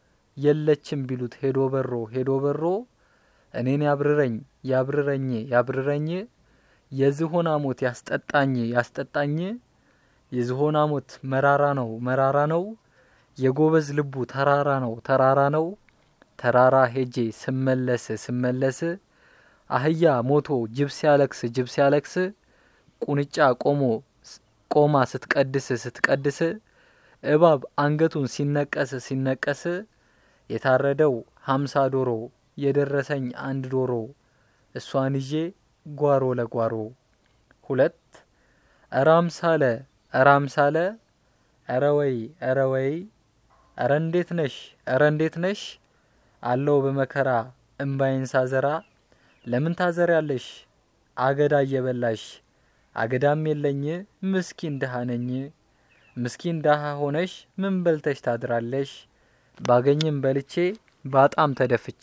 የለችም ቢሉት ሄዶ በሮ ሄዶ በሮ እኔን ያብርረኝ ያብርረኝ ያብርረኝ የዝሆና ሞት ያስጠጣኝ ያስጠጣኝ የዝሆና ሞት መራራ ነው መራራ ነው የጎበዝ ልቡ ተራራ ነው ተራራ ነው ተራራ ሄጄ ስመለስ ስመለስ አህያ ሞቶ ጅብ ሲያለቅስ ጅብ ሲያለቅስ ቁንጫ ቆሞ ቆማ ስትቀድስ ስትቀድስ እባብ አንገቱን ሲነቀስ ሲነቀስ የታረደው ሀምሳ ዶሮ የደረሰኝ አንድ ዶሮ እሷን ይዤ ጓሮ ለጓሮ ሁለት እረ አምሳለ እረ አምሳለ እረ ወይ እረ ወይ እረ እንዴት ነሽ እረ እንዴት ነሽ አለው በመከራ እምባይን ሳዘራ ለምን ታዘር ያለሽ አገዳ እየበላሽ አገዳም የለኝ ምስኪን ድሃ ነኝ ምስኪን ድሃ ሆነሽ ምን በልተሽ ታድራለሽ ባገኝም በልቼ ባጣም ተደፍቼ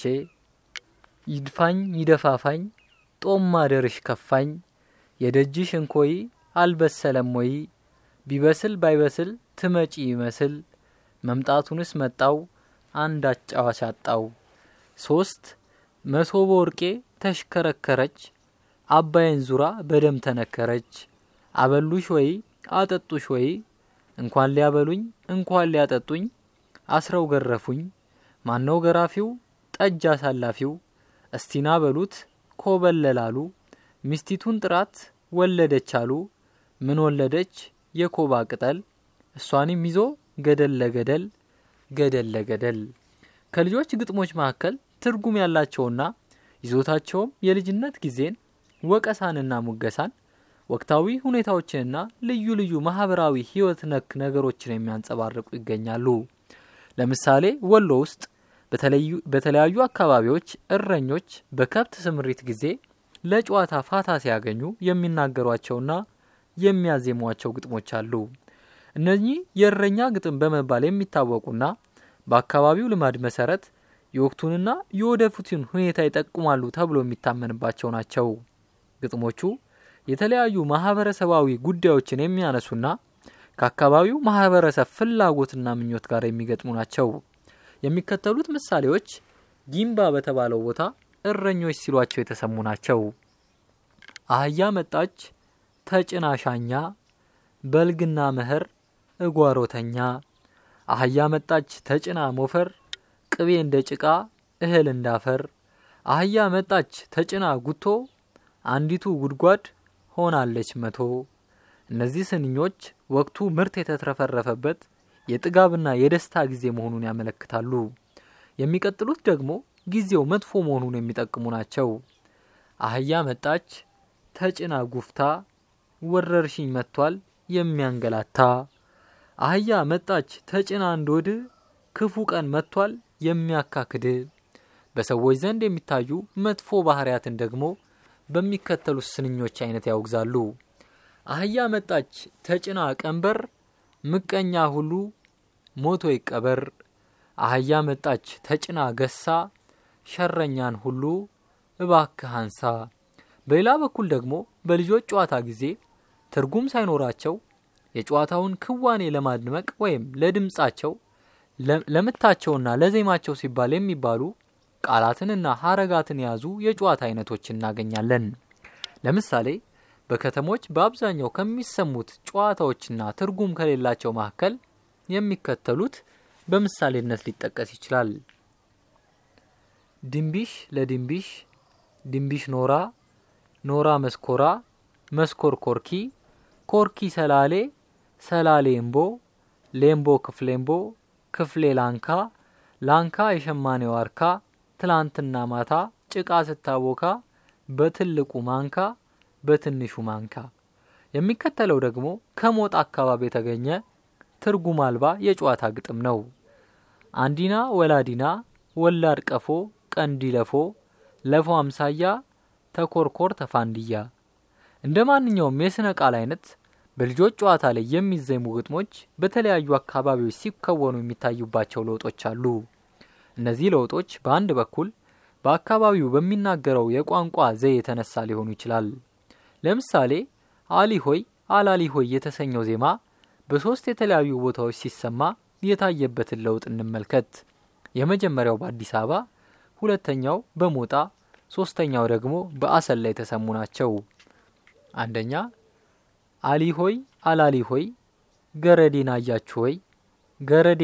ይድፋኝ ይደፋፋኝ ጦም ማደርሽ ከፋኝ የደጅሽ እንኮይ አልበሰለም ወይ ቢበስል ባይበስል ትመጪ ይመስል መምጣቱንስ መጣው አንድ አጫዋች አጣው። ሶስት መሶበ ወርቄ ተሽከረከረች አባይን ዙራ በደም ተነከረች። አበሉሽ ወይ አጠጡሽ ወይ እንኳን ሊያበሉኝ እንኳን ሊያጠጡኝ አስረው ገረፉኝ። ማነው ገራፊው ጠጅ አሳላፊው? እስቲና በሉት ኮበለላሉ ሚስቲቱን ጥራት ወለደች አሉ ምን ወለደች የኮባ ቅጠል እሷንም ይዞ ገደል ለገደል ገደል ለገደል ከልጆች ግጥሞች መካከል ትርጉም ያላቸውና ይዞታቸውም የልጅነት ጊዜን ወቀሳንና ሙገሳን ወቅታዊ ሁኔታዎችንና ልዩ ልዩ ማህበራዊ ህይወት ነክ ነገሮችን የሚያንጸባርቁ ይገኛሉ። ለምሳሌ ወሎ ውስጥ በተለያዩ አካባቢዎች እረኞች በከብት ስምሪት ጊዜ ለጨዋታ ፋታ ሲያገኙ የሚናገሯቸውና የሚያዜሟቸው ግጥሞች አሉ። እነዚህ የእረኛ ግጥም በመባል የሚታወቁና በአካባቢው ልማድ መሰረት የወቅቱንና የወደፊቱን ሁኔታ ይጠቁማሉ ተብሎ የሚታመንባቸው ናቸው። ግጥሞቹ የተለያዩ ማህበረሰባዊ ጉዳዮችን የሚያነሱና ከአካባቢው ማህበረሰብ ፍላጎትና ምኞት ጋር የሚገጥሙ ናቸው። የሚከተሉት ምሳሌዎች ጊምባ በተባለው ቦታ እረኞች ሲሏቸው የተሰሙ ናቸው። አህያ መጣች ተጭና ሻኛ በልግና መኸር እጓሮተኛ አህያ መጣች ተጭና ሞፈር ቅቤ እንደ ጭቃ እህል እንዳፈር አህያ መጣች ተጭና ጉቶ አንዲቱ ጉድጓድ ሆናለች መቶ። እነዚህ ስንኞች ወቅቱ ምርት የተትረፈረፈበት የጥጋብና የደስታ ጊዜ መሆኑን ያመለክታሉ። የሚቀጥሉት ደግሞ ጊዜው መጥፎ መሆኑን የሚጠቅሙ ናቸው። አህያ መጣች ተጭና ጉፍታ ወረርሽኝ መጥቷል የሚያንገላታ አህያ መጣች ተጭና እንዶድ ክፉ ቀን መጥቷል የሚያካክድ። በሰዎች ዘንድ የሚታዩ መጥፎ ባህሪያትን ደግሞ በሚከተሉት ስንኞች አይነት ያወግዛሉ። አህያ መጣች ተጭና ቀንበር ምቀኛ ሁሉ ሞቶ ይቀበር። አህያ መጣች ተጭና ገሳ ሸረኛን ሁሉ እባክህ አንሳ። በሌላ በኩል ደግሞ በልጆች ጨዋታ ጊዜ ትርጉም ሳይኖራቸው የጨዋታውን ክዋኔ ለማድመቅ ወይም ለድምጻቸው ለምታቸውና ለዜማቸው ሲባል የሚባሉ ቃላትንና ሀረጋትን የያዙ የጨዋታ አይነቶች እናገኛለን። ለምሳሌ በከተሞች በአብዛኛው ከሚሰሙት ጨዋታዎችና ትርጉም ከሌላቸው መካከል የሚከተሉት በምሳሌነት ሊጠቀስ ይችላል። ድንቢሽ ለድንቢሽ፣ ድንቢሽ ኖራ፣ ኖራ መስኮራ፣ መስኮር ኮርኪ፣ ኮርኪ ሰላሌ፣ ሰላሌ እምቦ፣ ሌምቦ ክፍሌምቦ፣ ክፍሌ ላንካ፣ ላንካ የሸማኔ ዋርካ፣ ትላንትና ማታ ጭቃ ስታቦካ፣ በትልቁ ማንካ፣ በትንሹ ማንካ። የሚከተለው ደግሞ ከሞጣ አካባቢ የተገኘ ትርጉም አልባ የጨዋታ ግጥም ነው። አንዲና ወላዲና ወላድ ቀፎ ቀንዲ ለፎ ለፎ አምሳያ ተኮርኮር ተፋንድያ። እንደ ማንኛውም የስነ ቃል አይነት በልጆች ጨዋታ ላይ የሚዜሙ ግጥሞች በተለያዩ አካባቢዎች ሲከወኑ የሚታዩባቸው ለውጦች አሉ። እነዚህ ለውጦች በአንድ በኩል በአካባቢው በሚናገረው የቋንቋ ዘዬ የተነሳ ሊሆኑ ይችላል። ለምሳሌ አሊ ሆይ አላሊ ሆይ የተሰኘው ዜማ በሶስት የተለያዩ ቦታዎች ሲሰማ የታየበትን ለውጥ እንመልከት። የመጀመሪያው በአዲስ አበባ፣ ሁለተኛው በሞጣ፣ ሶስተኛው ደግሞ በአሰላ የተሰሙ ናቸው። አንደኛ አሊ ሆይ አላሊ ሆይ ገረዴን አያችሁ ሆይ ገረዴ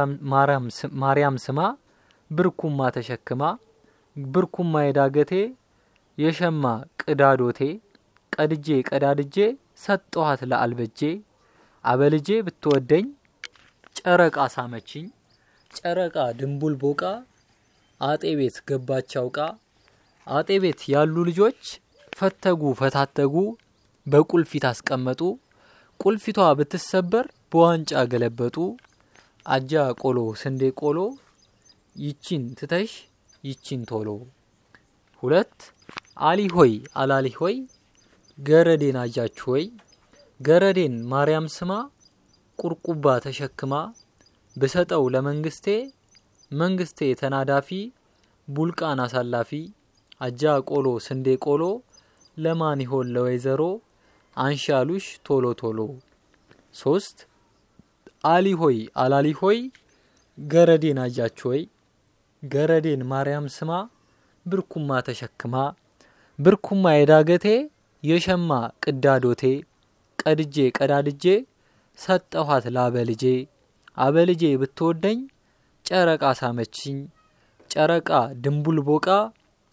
ማርያም ስማ ብርኩማ ተሸክማ ብርኩማ የዳገቴ የሸማ ቅዳዶቴ ቀድጄ ቀዳድጄ ሰጠኋት ለአልበጄ አበልጄ ብትወደኝ ጨረቃ ሳመችኝ ጨረቃ ድንቡል ቦቃ አጤ ቤት ገባች አውቃ አጤ ቤት ያሉ ልጆች ፈተጉ ፈታተጉ በቁልፊት አስቀመጡ ቁልፊቷ ብትሰበር በዋንጫ ገለበጡ አጃ ቆሎ ስንዴ ቆሎ ይቺን ትተሽ ይቺን ቶሎ። ሁለት አሊ ሆይ አላሊ ሆይ ገረዴን አያችሁ ሆይ ገረዴን ማርያም ስማ ቁርቁባ ተሸክማ ብሰጠው ለመንግስቴ መንግስቴ ተናዳፊ ቡልቃን አሳላፊ አጃ ቆሎ ስንዴ ቆሎ ለማን ይሆን ለወይዘሮ አንሻሉሽ ቶሎ ቶሎ። ሶስት አሊ ሆይ አላሊ ሆይ ገረዴን አያችሁ ሆይ ገረዴን ማርያም ስማ ብርኩማ ተሸክማ ብርኩማ የዳገቴ የሸማ ቅዳዶቴ ቀድጄ ቀዳድጄ ሰጠኋት ላበልጄ አበልጄ ብትወደኝ ጨረቃ ሳመችኝ ጨረቃ ድንቡል ቦቃ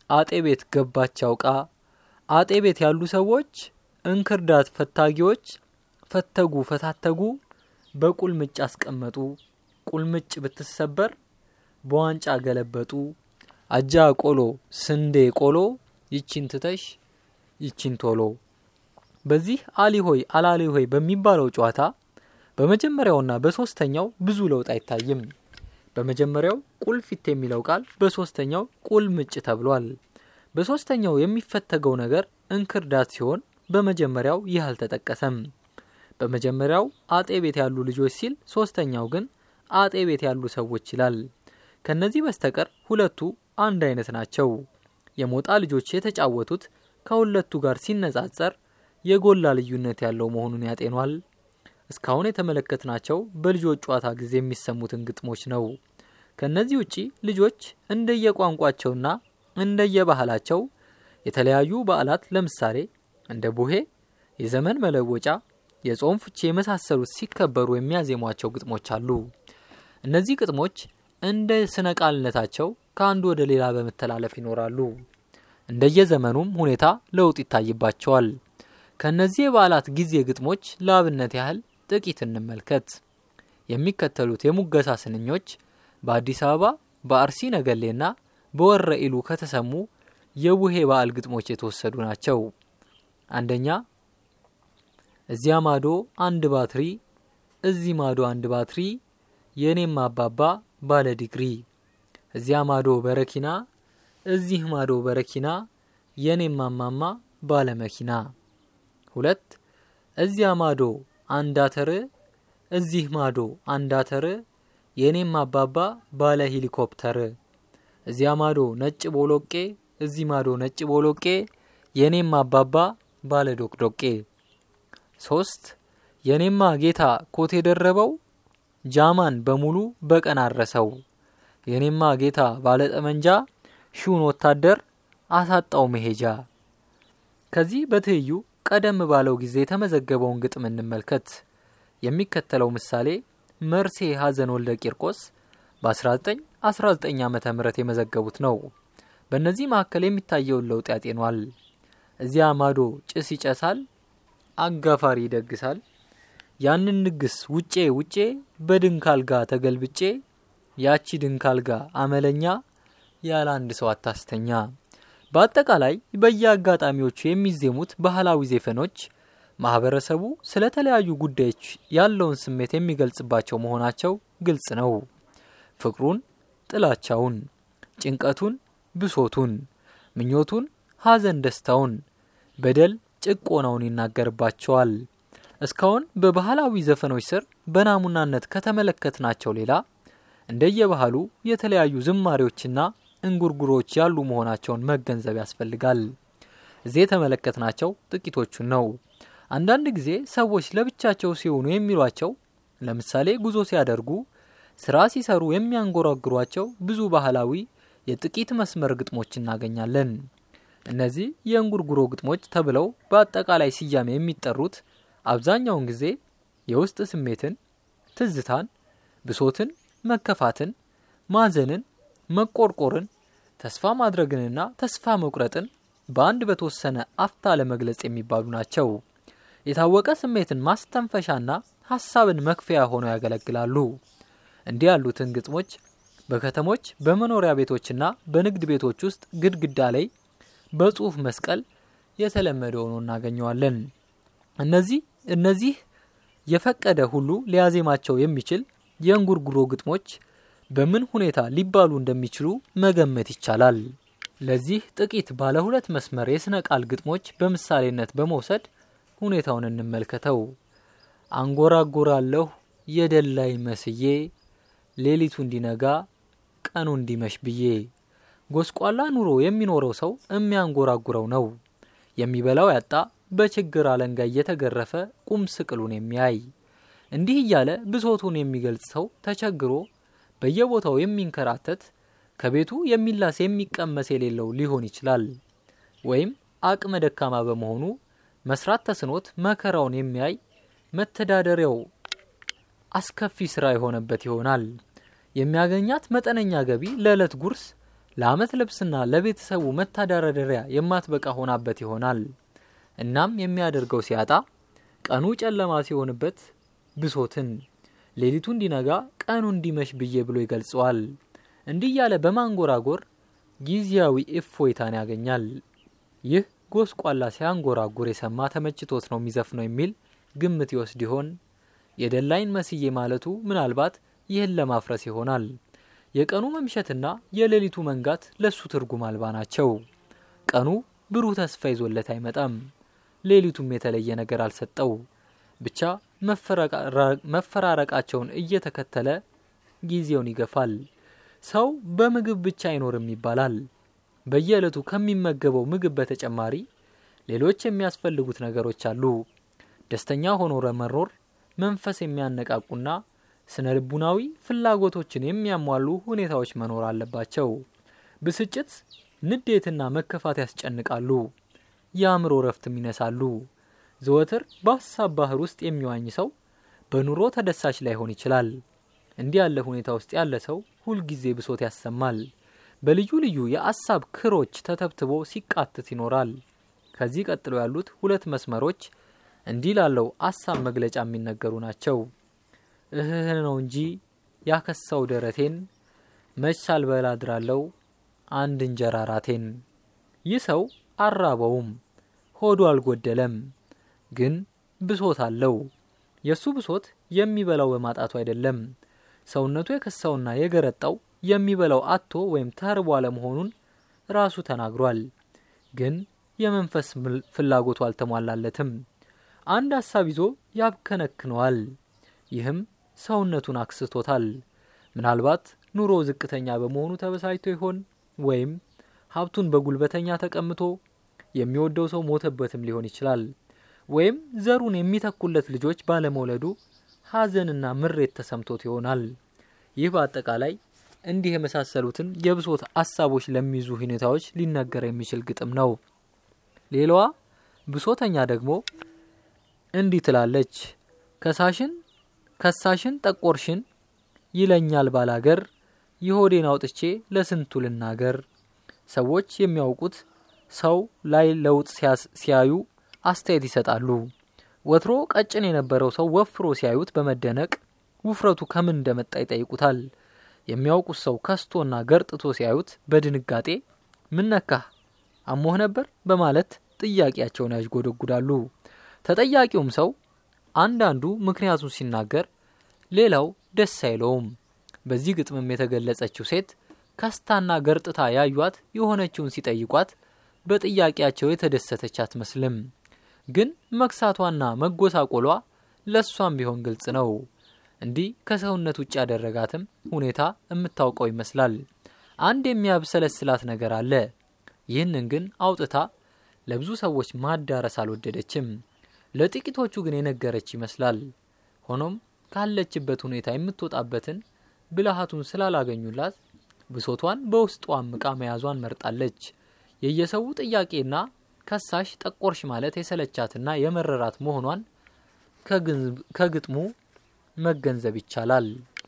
አጤ ቤት ገባች አውቃ አጤ ቤት ያሉ ሰዎች እንክርዳት ፈታጊዎች ፈተጉ ፈታተጉ በቁልምጭ አስቀመጡ ቁልምጭ ብትሰበር በዋንጫ ገለበጡ አጃ ቆሎ ስንዴ ቆሎ ይቺን ትተሽ ይቺን ቶሎ በዚህ አሊ ሆይ አላሊ ሆይ በሚባለው ጨዋታ በመጀመሪያውና በሶስተኛው ብዙ ለውጥ አይታይም። በመጀመሪያው ቁልፊት የሚለው ቃል በሶስተኛው ቁልምጭ ተብሏል። በሶስተኛው የሚፈተገው ነገር እንክርዳት ሲሆን በመጀመሪያው ይህ አልተጠቀሰም። በመጀመሪያው አጤ ቤት ያሉ ልጆች ሲል ሶስተኛው ግን አጤ ቤት ያሉ ሰዎች ይላል። ከነዚህ በስተቀር ሁለቱ አንድ አይነት ናቸው። የሞጣ ልጆች የተጫወቱት ከሁለቱ ጋር ሲነጻጸር የጎላ ልዩነት ያለው መሆኑን ያጤኗል። እስካሁን የተመለከትናቸው በልጆች ጨዋታ ጊዜ የሚሰሙትን ግጥሞች ነው። ከነዚህ ውጪ ልጆች እንደየቋንቋቸውና እንደየባህላቸው የተለያዩ በዓላት ለምሳሌ እንደ ቡሄ፣ የዘመን መለወጫ፣ የጾም ፍቼ የመሳሰሉት ሲከበሩ የሚያዜሟቸው ግጥሞች አሉ። እነዚህ ግጥሞች እንደ ስነ ቃልነታቸው ከአንዱ ወደ ሌላ በመተላለፍ ይኖራሉ። እንደየዘመኑም ሁኔታ ለውጥ ይታይባቸዋል። ከእነዚህ የበዓላት ጊዜ ግጥሞች ለአብነት ያህል ጥቂት እንመልከት። የሚከተሉት የሙገሳ ስንኞች በአዲስ አበባ በአርሲ ነገሌና በወረ ኢሉ ከተሰሙ የቡሄ በዓል ግጥሞች የተወሰዱ ናቸው። አንደኛ እዚያ ማዶ አንድ ባትሪ፣ እዚህ ማዶ አንድ ባትሪ፣ የእኔም አባባ ባለ ዲግሪ። እዚያ ማዶ በረኪና፣ እዚህ ማዶ በረኪና፣ የእኔም አማማ ባለ መኪና። ሁለት እዚያ ማዶ አንድ አተር፣ እዚህ ማዶ አንድ አተር፣ የእኔም አባባ ባለ ሄሊኮፕተር። እዚያ ማዶ ነጭ ቦሎቄ፣ እዚህ ማዶ ነጭ ቦሎቄ፣ የእኔም አባባ ባለ ዶቅዶቄ። ሶስት የእኔማ ጌታ ኮት የደረበው ጃማን በሙሉ በቀን አረሰው። የእኔማ ጌታ ባለ ጠመንጃ ሺውን ወታደር አሳጣው መሄጃ። ከዚህ በትይዩ ቀደም ባለው ጊዜ የተመዘገበውን ግጥም እንመልከት። የሚከተለው ምሳሌ መርሴ ሀዘን ወልደ ቂርቆስ በ1919 ዓ ም የመዘገቡት ነው። በእነዚህ መካከል የሚታየውን ለውጥ ያጤኗል። እዚያ ማዶ ጭስ ይጨሳል፣ አጋፋሪ ይደግሳል። ያንን ንግስ ውጬ ውጬ በድንክ አልጋ ተገልብጬ ያቺ ድንክ አልጋ አመለኛ ያለ አንድ ሰው አታስተኛ። በአጠቃላይ በየአጋጣሚዎቹ የሚዜሙት ባህላዊ ዜፈኖች ማህበረሰቡ ስለ ተለያዩ ጉዳዮች ያለውን ስሜት የሚገልጽባቸው መሆናቸው ግልጽ ነው። ፍቅሩን፣ ጥላቻውን፣ ጭንቀቱን፣ ብሶቱን፣ ምኞቱን፣ ሐዘን፣ ደስታውን፣ በደል፣ ጭቆናውን ይናገርባቸዋል። እስካሁን በባህላዊ ዘፈኖች ስር በናሙናነት ከተመለከትናቸው ሌላ እንደየባህሉ የተለያዩ ዝማሬዎችና እንጉርጉሮች ያሉ መሆናቸውን መገንዘብ ያስፈልጋል። እዚህ የተመለከትናቸው ጥቂቶቹን ነው። አንዳንድ ጊዜ ሰዎች ለብቻቸው ሲሆኑ የሚሏቸው ለምሳሌ ጉዞ ሲያደርጉ፣ ስራ ሲሰሩ የሚያንጎራግሯቸው ብዙ ባህላዊ የጥቂት መስመር ግጥሞች እናገኛለን። እነዚህ የእንጉርጉሮ ግጥሞች ተብለው በአጠቃላይ ስያሜ የሚጠሩት አብዛኛውን ጊዜ የውስጥ ስሜትን፣ ትዝታን፣ ብሶትን፣ መከፋትን፣ ማዘንን፣ መቆርቆርን፣ ተስፋ ማድረግንና ተስፋ መቁረጥን በአንድ በተወሰነ አፍታ ለመግለጽ የሚባሉ ናቸው። የታወቀ ስሜትን ማስተንፈሻና ሀሳብን መክፈያ ሆነው ያገለግላሉ። እንዲህ ያሉትን ግጥሞች በከተሞች በመኖሪያ ቤቶችና በንግድ ቤቶች ውስጥ ግድግዳ ላይ በጽሁፍ መስቀል የተለመደ ሆኖ እናገኘዋለን። እነዚህ እነዚህ የፈቀደ ሁሉ ሊያዜማቸው የሚችል የእንጉርጉሮ ግጥሞች በምን ሁኔታ ሊባሉ እንደሚችሉ መገመት ይቻላል። ለዚህ ጥቂት ባለ ሁለት መስመር የስነ ቃል ግጥሞች በምሳሌነት በመውሰድ ሁኔታውን እንመልከተው። አንጎራጎራለሁ የደላይ መስዬ ሌሊቱ እንዲነጋ ቀኑ እንዲመሽ ብዬ። ጎስቋላ ኑሮ የሚኖረው ሰው የሚያንጎራጉረው ነው። የሚበላው ያጣ በችግር አለንጋ እየተገረፈ ቁም ስቅሉን የሚያይ እንዲህ እያለ ብሶቱን የሚገልጽ ሰው ተቸግሮ በየቦታው የሚንከራተት ከቤቱ የሚላስ የሚቀመስ የሌለው ሊሆን ይችላል። ወይም አቅመ ደካማ በመሆኑ መስራት ተስኖት መከራውን የሚያይ መተዳደሪያው አስከፊ ስራ የሆነበት ይሆናል። የሚያገኛት መጠነኛ ገቢ ለዕለት ጉርስ ለዓመት ልብስና ለቤተሰቡ መተዳደሪያ የማትበቃ ሆናበት ይሆናል። እናም የሚያደርገው ሲያጣ ቀኑ ጨለማ ሲሆንበት ብሶትን ሌሊቱ እንዲነጋ ቀኑ እንዲመሽ ብዬ ብሎ ይገልጸዋል። እንዲህ እያለ በማንጎራጎር ጊዜያዊ እፎይታን ያገኛል። ይህ ጎስቋላ ሲያንጎራጉር የሰማ ተመችቶት ነው የሚዘፍነው የሚል ግምት ይወስድ ይሆን? የደላይን መስዬ ማለቱ ምናልባት ይህን ለማፍረስ ይሆናል። የቀኑ መምሸትና የሌሊቱ መንጋት ለሱ ትርጉም አልባ ናቸው። ቀኑ ብሩህ ተስፋ ይዞለት አይመጣም። ሌሊቱም የተለየ ነገር አልሰጠው። ብቻ መፈራረቃቸውን እየተከተለ ጊዜውን ይገፋል። ሰው በምግብ ብቻ አይኖርም ይባላል። በየዕለቱ ከሚመገበው ምግብ በተጨማሪ ሌሎች የሚያስፈልጉት ነገሮች አሉ። ደስተኛ ሆኖ ለመኖር መንፈስ የሚያነቃቁና ስነ ልቡናዊ ፍላጎቶችን የሚያሟሉ ሁኔታዎች መኖር አለባቸው። ብስጭት፣ ንዴትና መከፋት ያስጨንቃሉ፣ የአእምሮ እረፍትም ይነሳሉ። ዘወትር በሀሳብ ባህር ውስጥ የሚዋኝ ሰው በኑሮ ተደሳች ላይሆን ይችላል። እንዲህ ያለ ሁኔታ ውስጥ ያለ ሰው ሁልጊዜ ብሶት ያሰማል። በልዩ ልዩ የአሳብ ክሮች ተተብትቦ ሲቃትት ይኖራል። ከዚህ ቀጥሎ ያሉት ሁለት መስመሮች እንዲህ ላለው አሳብ መግለጫ የሚነገሩ ናቸው። እህህ ነው እንጂ ያከሳው ደረቴን መች ሳልበላ አድራለው አንድ እንጀራ ራቴን። ይህ ሰው አራበውም፣ ሆዱ አልጎደለም፣ ግን ብሶት አለው። የእሱ ብሶት የሚበላው በማጣቱ አይደለም። ሰውነቱ የከሳውና የገረጣው የሚበላው አጥቶ ወይም ተርቦ አለመሆኑን ራሱ ተናግሯል። ግን የመንፈስ ፍላጎቱ አልተሟላለትም። አንድ ሀሳብ ይዞ ያብከነክነዋል። ይህም ሰውነቱን አክስቶታል። ምናልባት ኑሮ ዝቅተኛ በመሆኑ ተበሳጭቶ ይሆን? ወይም ሀብቱን በጉልበተኛ ተቀምቶ የሚወደው ሰው ሞተበትም ሊሆን ይችላል። ወይም ዘሩን የሚተኩለት ልጆች ባለመውለዱ ሐዘንና ምሬት ተሰምቶት ይሆናል። ይህ በአጠቃላይ እንዲህ የመሳሰሉትን የብሶት ሀሳቦች ለሚይዙ ሁኔታዎች ሊነገር የሚችል ግጥም ነው። ሌላዋ ብሶተኛ ደግሞ እንዲህ ትላለች። ከሳሽን ከሳሽን ጠቆርሽን ይለኛል ባላገር የሆዴን አውጥቼ ለስንቱ ልናገር። ሰዎች የሚያውቁት ሰው ላይ ለውጥ ሲያዩ አስተያየት ይሰጣሉ። ወትሮ ቀጭን የነበረው ሰው ወፍሮ ሲያዩት በመደነቅ ውፍረቱ ከምን እንደመጣ ይጠይቁታል። የሚያውቁት ሰው ከስቶና ገርጥቶ ሲያዩት በድንጋጤ ምን ነካህ? አሞህ ነበር? በማለት ጥያቄያቸውን ያዥጎደጉዳሉ። ተጠያቂውም ሰው አንዳንዱ ምክንያቱን ሲናገር፣ ሌላው ደስ አይለውም። በዚህ ግጥምም የተገለጸችው ሴት ከስታና ገርጥታ ያዩት የሆነችውን ሲጠይቋት በጥያቄያቸው የተደሰተች አትመስልም። ግን መክሳቷና መጎሳቆሏ ለእሷም ቢሆን ግልጽ ነው። እንዲህ ከሰውነት ውጭ ያደረጋትም ሁኔታ የምታውቀው ይመስላል። አንድ የሚያብሰለስላት ነገር አለ። ይህንን ግን አውጥታ ለብዙ ሰዎች ማዳረስ አልወደደችም። ለጥቂቶቹ ግን የነገረች ይመስላል። ሆኖም ካለችበት ሁኔታ የምትወጣበትን ብልሃቱን ስላላገኙላት ብሶቷን በውስጧ አምቃ መያዟን መርጣለች። የየሰው ጥያቄና ከሳሽ ጠቆርሽ ማለት የሰለቻትና የመረራት መሆኗን ከግጥሙ መገንዘብ ይቻላል።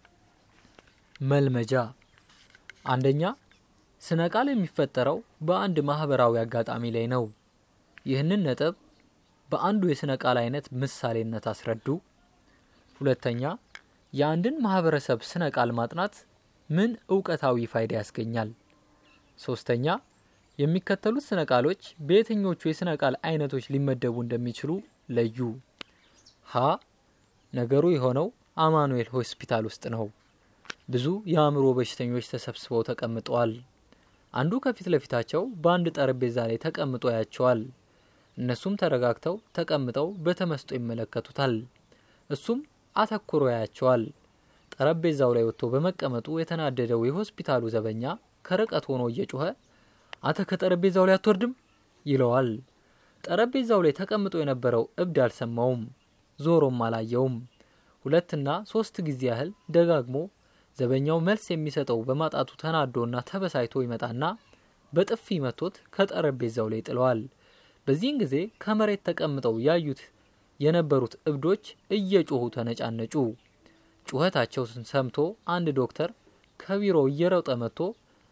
መልመጃ አንደኛ፣ ስነ ቃል የሚፈጠረው በአንድ ማህበራዊ አጋጣሚ ላይ ነው። ይህንን ነጥብ በአንዱ የስነ ቃል አይነት ምሳሌነት አስረዱ። ሁለተኛ፣ የአንድን ማህበረሰብ ስነ ቃል ማጥናት ምን እውቀታዊ ፋይዳ ያስገኛል? ሶስተኛ፣ የሚከተሉት ስነ ቃሎች በየትኞቹ የስነ ቃል አይነቶች ሊመደቡ እንደሚችሉ ለዩ። ሀ ነገሩ የሆነው አማኑኤል ሆስፒታል ውስጥ ነው። ብዙ የአእምሮ በሽተኞች ተሰብስበው ተቀምጠዋል። አንዱ ከፊት ለፊታቸው በአንድ ጠረጴዛ ላይ ተቀምጦ ያቸዋል። እነሱም ተረጋግተው ተቀምጠው በተመስጦ ይመለከቱታል። እሱም አተኩሮ ያያቸዋል። ጠረጴዛው ላይ ወጥቶ በመቀመጡ የተናደደው የሆስፒታሉ ዘበኛ ከርቀት ሆኖ እየጮኸ አንተ ከጠረጴዛው ላይ አትወርድም ይለዋል። ጠረጴዛው ላይ ተቀምጦ የነበረው እብድ አልሰማውም፣ ዞሮም አላየውም። ሁለትና ሶስት ጊዜ ያህል ደጋግሞ ዘበኛው መልስ የሚሰጠው በማጣቱ ተናዶና ተበሳይቶ ይመጣና በጥፊ መቶት ከጠረጴዛው ላይ ጥለዋል። በዚህን ጊዜ ከመሬት ተቀምጠው ያዩት የነበሩት እብዶች እየጮሁ ተነጫነጩ። ጩኸታቸው ሰምቶ አንድ ዶክተር ከቢሮው እየሮጠ መጥቶ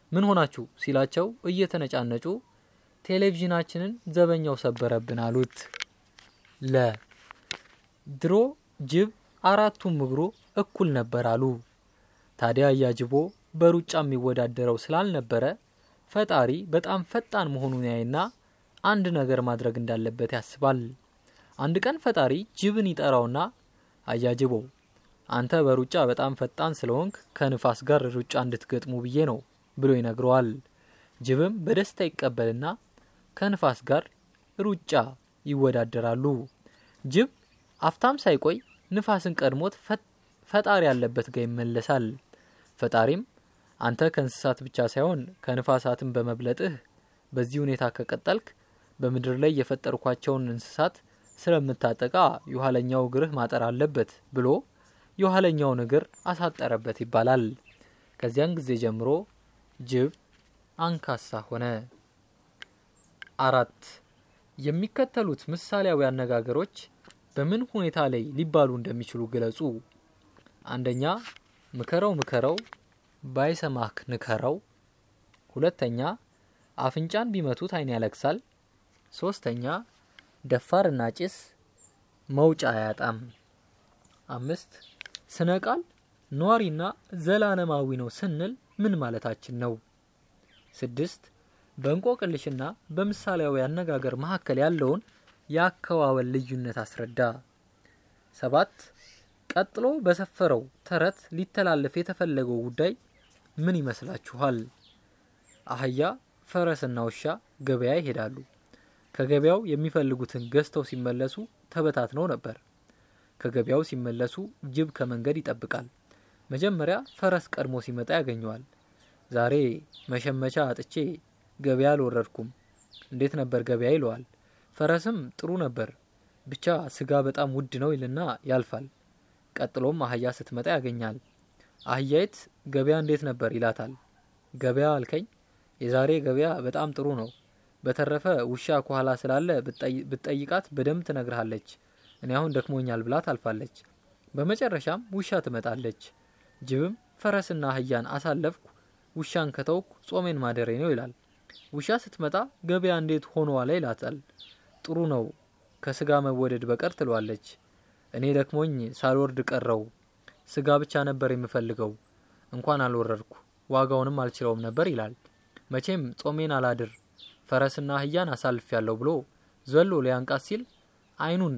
ምን ሆናችሁ ሲላቸው እየተነጫነጩ ቴሌቪዥናችንን ዘበኛው ሰበረብን አሉት። ለ ድሮ ጅብ አራቱም እግሩ እኩል ነበር አሉ። ታዲያ አያጅቦ በሩጫ የሚወዳደረው ስላልነበረ ፈጣሪ በጣም ፈጣን መሆኑን ያይና አንድ ነገር ማድረግ እንዳለበት ያስባል። አንድ ቀን ፈጣሪ ጅብን ይጠራውና አያጅቦ አንተ በሩጫ በጣም ፈጣን ስለሆንክ ከንፋስ ጋር ሩጫ እንድትገጥሙ ብዬ ነው ብሎ ይነግረዋል። ጅብም በደስታ ይቀበልና ከንፋስ ጋር ሩጫ ይወዳደራሉ። ጅብ አፍታም ሳይቆይ ንፋስን ቀድሞት ፈጣሪ ያለበት ጋር ይመለሳል። ፈጣሪም አንተ ከእንስሳት ብቻ ሳይሆን ከንፋሳትን በመብለጥህ በዚህ ሁኔታ ከቀጠልክ በምድር ላይ የፈጠርኳቸውን እንስሳት ስለምታጠቃ የኋለኛው እግርህ ማጠር አለበት ብሎ የኋለኛውን እግር አሳጠረበት ይባላል። ከዚያን ጊዜ ጀምሮ ጅብ አንካሳ ሆነ። አራት የሚከተሉት ምሳሌያዊ አነጋገሮች በምን ሁኔታ ላይ ሊባሉ እንደሚችሉ ግለጹ። አንደኛ ምከረው ምከረው ባይሰማክ ንከረው። ሁለተኛ አፍንጫን ቢመቱት ዓይን ያለቅሳል። ሶስተኛ ደፋርና ጭስ መውጫ አያጣም። አምስት ስነ ቃል ኗሪና ዘላለማዊ ነው ስንል ምን ማለታችን ነው? ስድስት በእንቆቅልሽና በምሳሌያዊ አነጋገር መካከል ያለውን የአከዋወል ልዩነት አስረዳ። ሰባት ቀጥሎ በሰፈረው ተረት ሊተላለፍ የተፈለገው ጉዳይ ምን ይመስላችኋል? አህያ፣ ፈረስና ውሻ ገበያ ይሄዳሉ። ከገበያው የሚፈልጉትን ገዝተው ሲመለሱ ተበታትነው ነበር። ከገበያው ሲመለሱ ጅብ ከመንገድ ይጠብቃል። መጀመሪያ ፈረስ ቀድሞ ሲመጣ ያገኘዋል። ዛሬ መሸመቻ አጥቼ ገበያ አልወረድኩም፣ እንዴት ነበር ገበያ ይለዋል። ፈረስም ጥሩ ነበር፣ ብቻ ስጋ በጣም ውድ ነው ይልና ያልፋል። ቀጥሎም አህያ ስትመጣ ያገኛል። አህያይት ገበያ እንዴት ነበር ይላታል። ገበያ አልከኝ? የዛሬ ገበያ በጣም ጥሩ ነው። በተረፈ ውሻ ከኋላ ስላለ ብትጠይቃት በደንብ ትነግርሃለች። እኔ አሁን ደክሞኛል ብላ ታልፋለች። በመጨረሻም ውሻ ትመጣለች። ጅብም ፈረስና አህያን አሳለፍኩ፣ ውሻን ከተውኩ ጾሜን ማደሬ ነው ይላል። ውሻ ስትመጣ ገበያ እንዴት ሆኖ ዋለ ይላታል። ጥሩ ነው ከስጋ መወደድ በቀር ትለዋለች። እኔ ደክሞኝ ሳልወርድ ቀረው። ስጋ ብቻ ነበር የምፈልገው፣ እንኳን አልወረድኩ፣ ዋጋውንም አልችለውም ነበር ይላል። መቼም ጾሜን አላድር ፈረስና አህያን አሳልፍ ያለው ብሎ ዘሎ ሊያንቃት ሲል አይኑን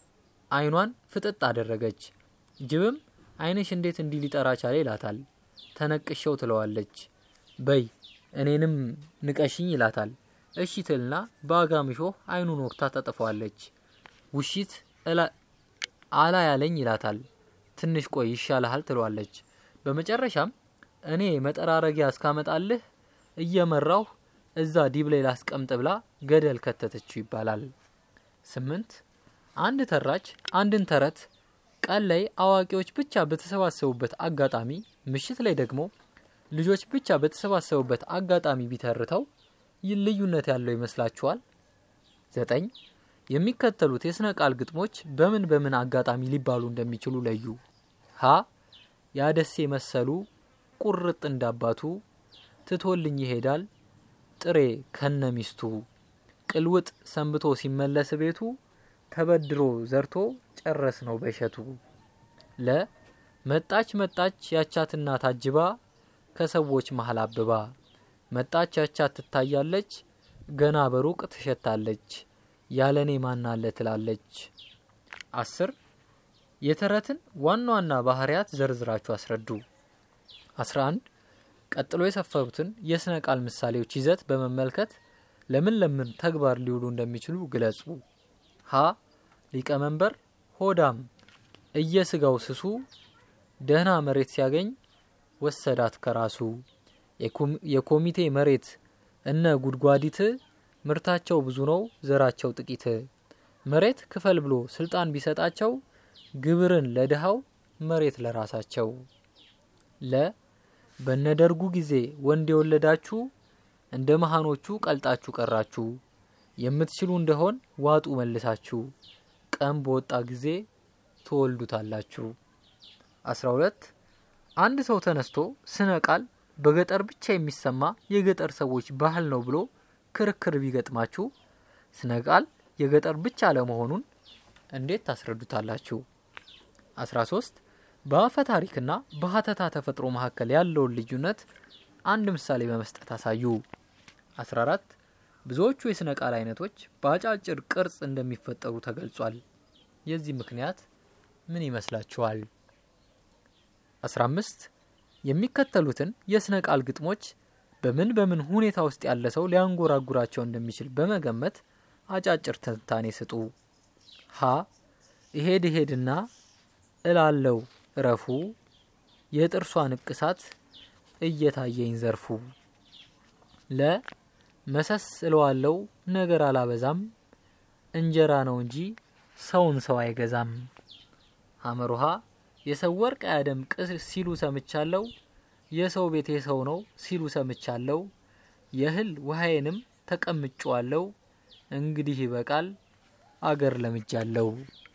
አይኗን ፍጥጥ አደረገች። ጅብም አይንሽ እንዴት እንዲህ ሊጠራ ቻለ ይላታል። ተነቅሸው ትለዋለች። በይ እኔንም ንቀሽኝ ይላታል። እሺ ትልና በአጋምሾህ አይኑን ወቅታ ታጠፈዋለች። ውሺት አላ ያለኝ ይላታል። ትንሽ ቆይ ይሻልሃል ትለዋለች። በመጨረሻም እኔ መጠራረጊያ እስካመጣልህ እየመራሁ እዛ ዲብ ላይ ላስቀምጥ ብላ ገደል ከተተችው ይባላል። ስምንት አንድ ተራች አንድን ተረት ቀን ላይ አዋቂዎች ብቻ በተሰባሰቡበት አጋጣሚ፣ ምሽት ላይ ደግሞ ልጆች ብቻ በተሰባሰቡበት አጋጣሚ ቢተርተው ይህ ልዩነት ያለው ይመስላችኋል? ዘጠኝ የሚከተሉት የስነ ቃል ግጥሞች በምን በምን አጋጣሚ ሊባሉ እንደሚችሉ ለዩ። ሀ ያደሴ መሰሉ ቁርጥ እንዳባቱ ትቶልኝ ይሄዳል ጥሬ ከነ ሚስቱ ቅልውጥ ሰንብቶ ሲመለስ ቤቱ ተበድሮ ዘርቶ ጨረስ ነው በሸቱ። ለ መጣች መጣች ያቻትና ታጅባ ከሰዎች መሀል አብባ መጣች ያቻት ትታያለች ገና በሩቅ ትሸታለች ያለኔ ማናለ ትላለች። አስር የተረትን ዋና ዋና ባህሪያት ዘርዝራችሁ አስረዱ። አስራ አንድ ቀጥሎ የሰፈሩትን የስነ ቃል ምሳሌዎች ይዘት በመመልከት ለምን ለምን ተግባር ሊውሉ እንደሚችሉ ግለጹ። ሀ ሊቀመንበር ሆዳም እየስጋው ስሱ ደህና መሬት ሲያገኝ ወሰዳት ከራሱ የኮሚቴ መሬት እነ ጉድጓዲት ምርታቸው ብዙ ነው ዘራቸው ጥቂት መሬት ክፈል ብሎ ስልጣን ቢሰጣቸው ግብርን ለድሃው መሬት ለራሳቸው ለ በነደርጉ ጊዜ ወንድ የወለዳችሁ እንደ መሃኖቹ ቀልጣችሁ ቀራችሁ የምትችሉ እንደሆን ዋጡ መልሳችሁ ቀን በወጣ ጊዜ ትወልዱታላችሁ። 12 አንድ ሰው ተነስቶ ስነ ቃል በገጠር ብቻ የሚሰማ የገጠር ሰዎች ባህል ነው ብሎ ክርክር ቢገጥማችሁ ስነ ቃል የገጠር ብቻ ለመሆኑን እንዴት ታስረዱታላችሁ? 13 በአፈ ታሪክና በሀተታ ተፈጥሮ መካከል ያለውን ልዩነት አንድ ምሳሌ በመስጠት አሳዩ። 14 ብዙዎቹ የስነ ቃል አይነቶች በአጫጭር ቅርጽ እንደሚፈጠሩ ተገልጿል። የዚህ ምክንያት ምን ይመስላችኋል? 15 የሚከተሉትን የስነ ቃል ግጥሞች በምን በምን ሁኔታ ውስጥ ያለ ሰው ሊያንጎራጉራቸው እንደሚችል በመገመት አጫጭር ትንታኔ ስጡ። ሀ እሄድ እሄድና እላለው እረፉ የጥርሷ ንቅሳት እየታየኝ ዘርፉ። ለ መሰስ እለዋለው ነገር አላበዛም እንጀራ ነው እንጂ ሰውን ሰው አይገዛም። ሀመሩሃ የሰው ወርቅ አያደምቅ ሲሉ ሰምቻለው የሰው ቤት የሰው ነው ሲሉ ሰምቻለው የእህል ውሃዬንም ተቀምጬዋለው እንግዲህ ይበቃል አገር ለምጃለው።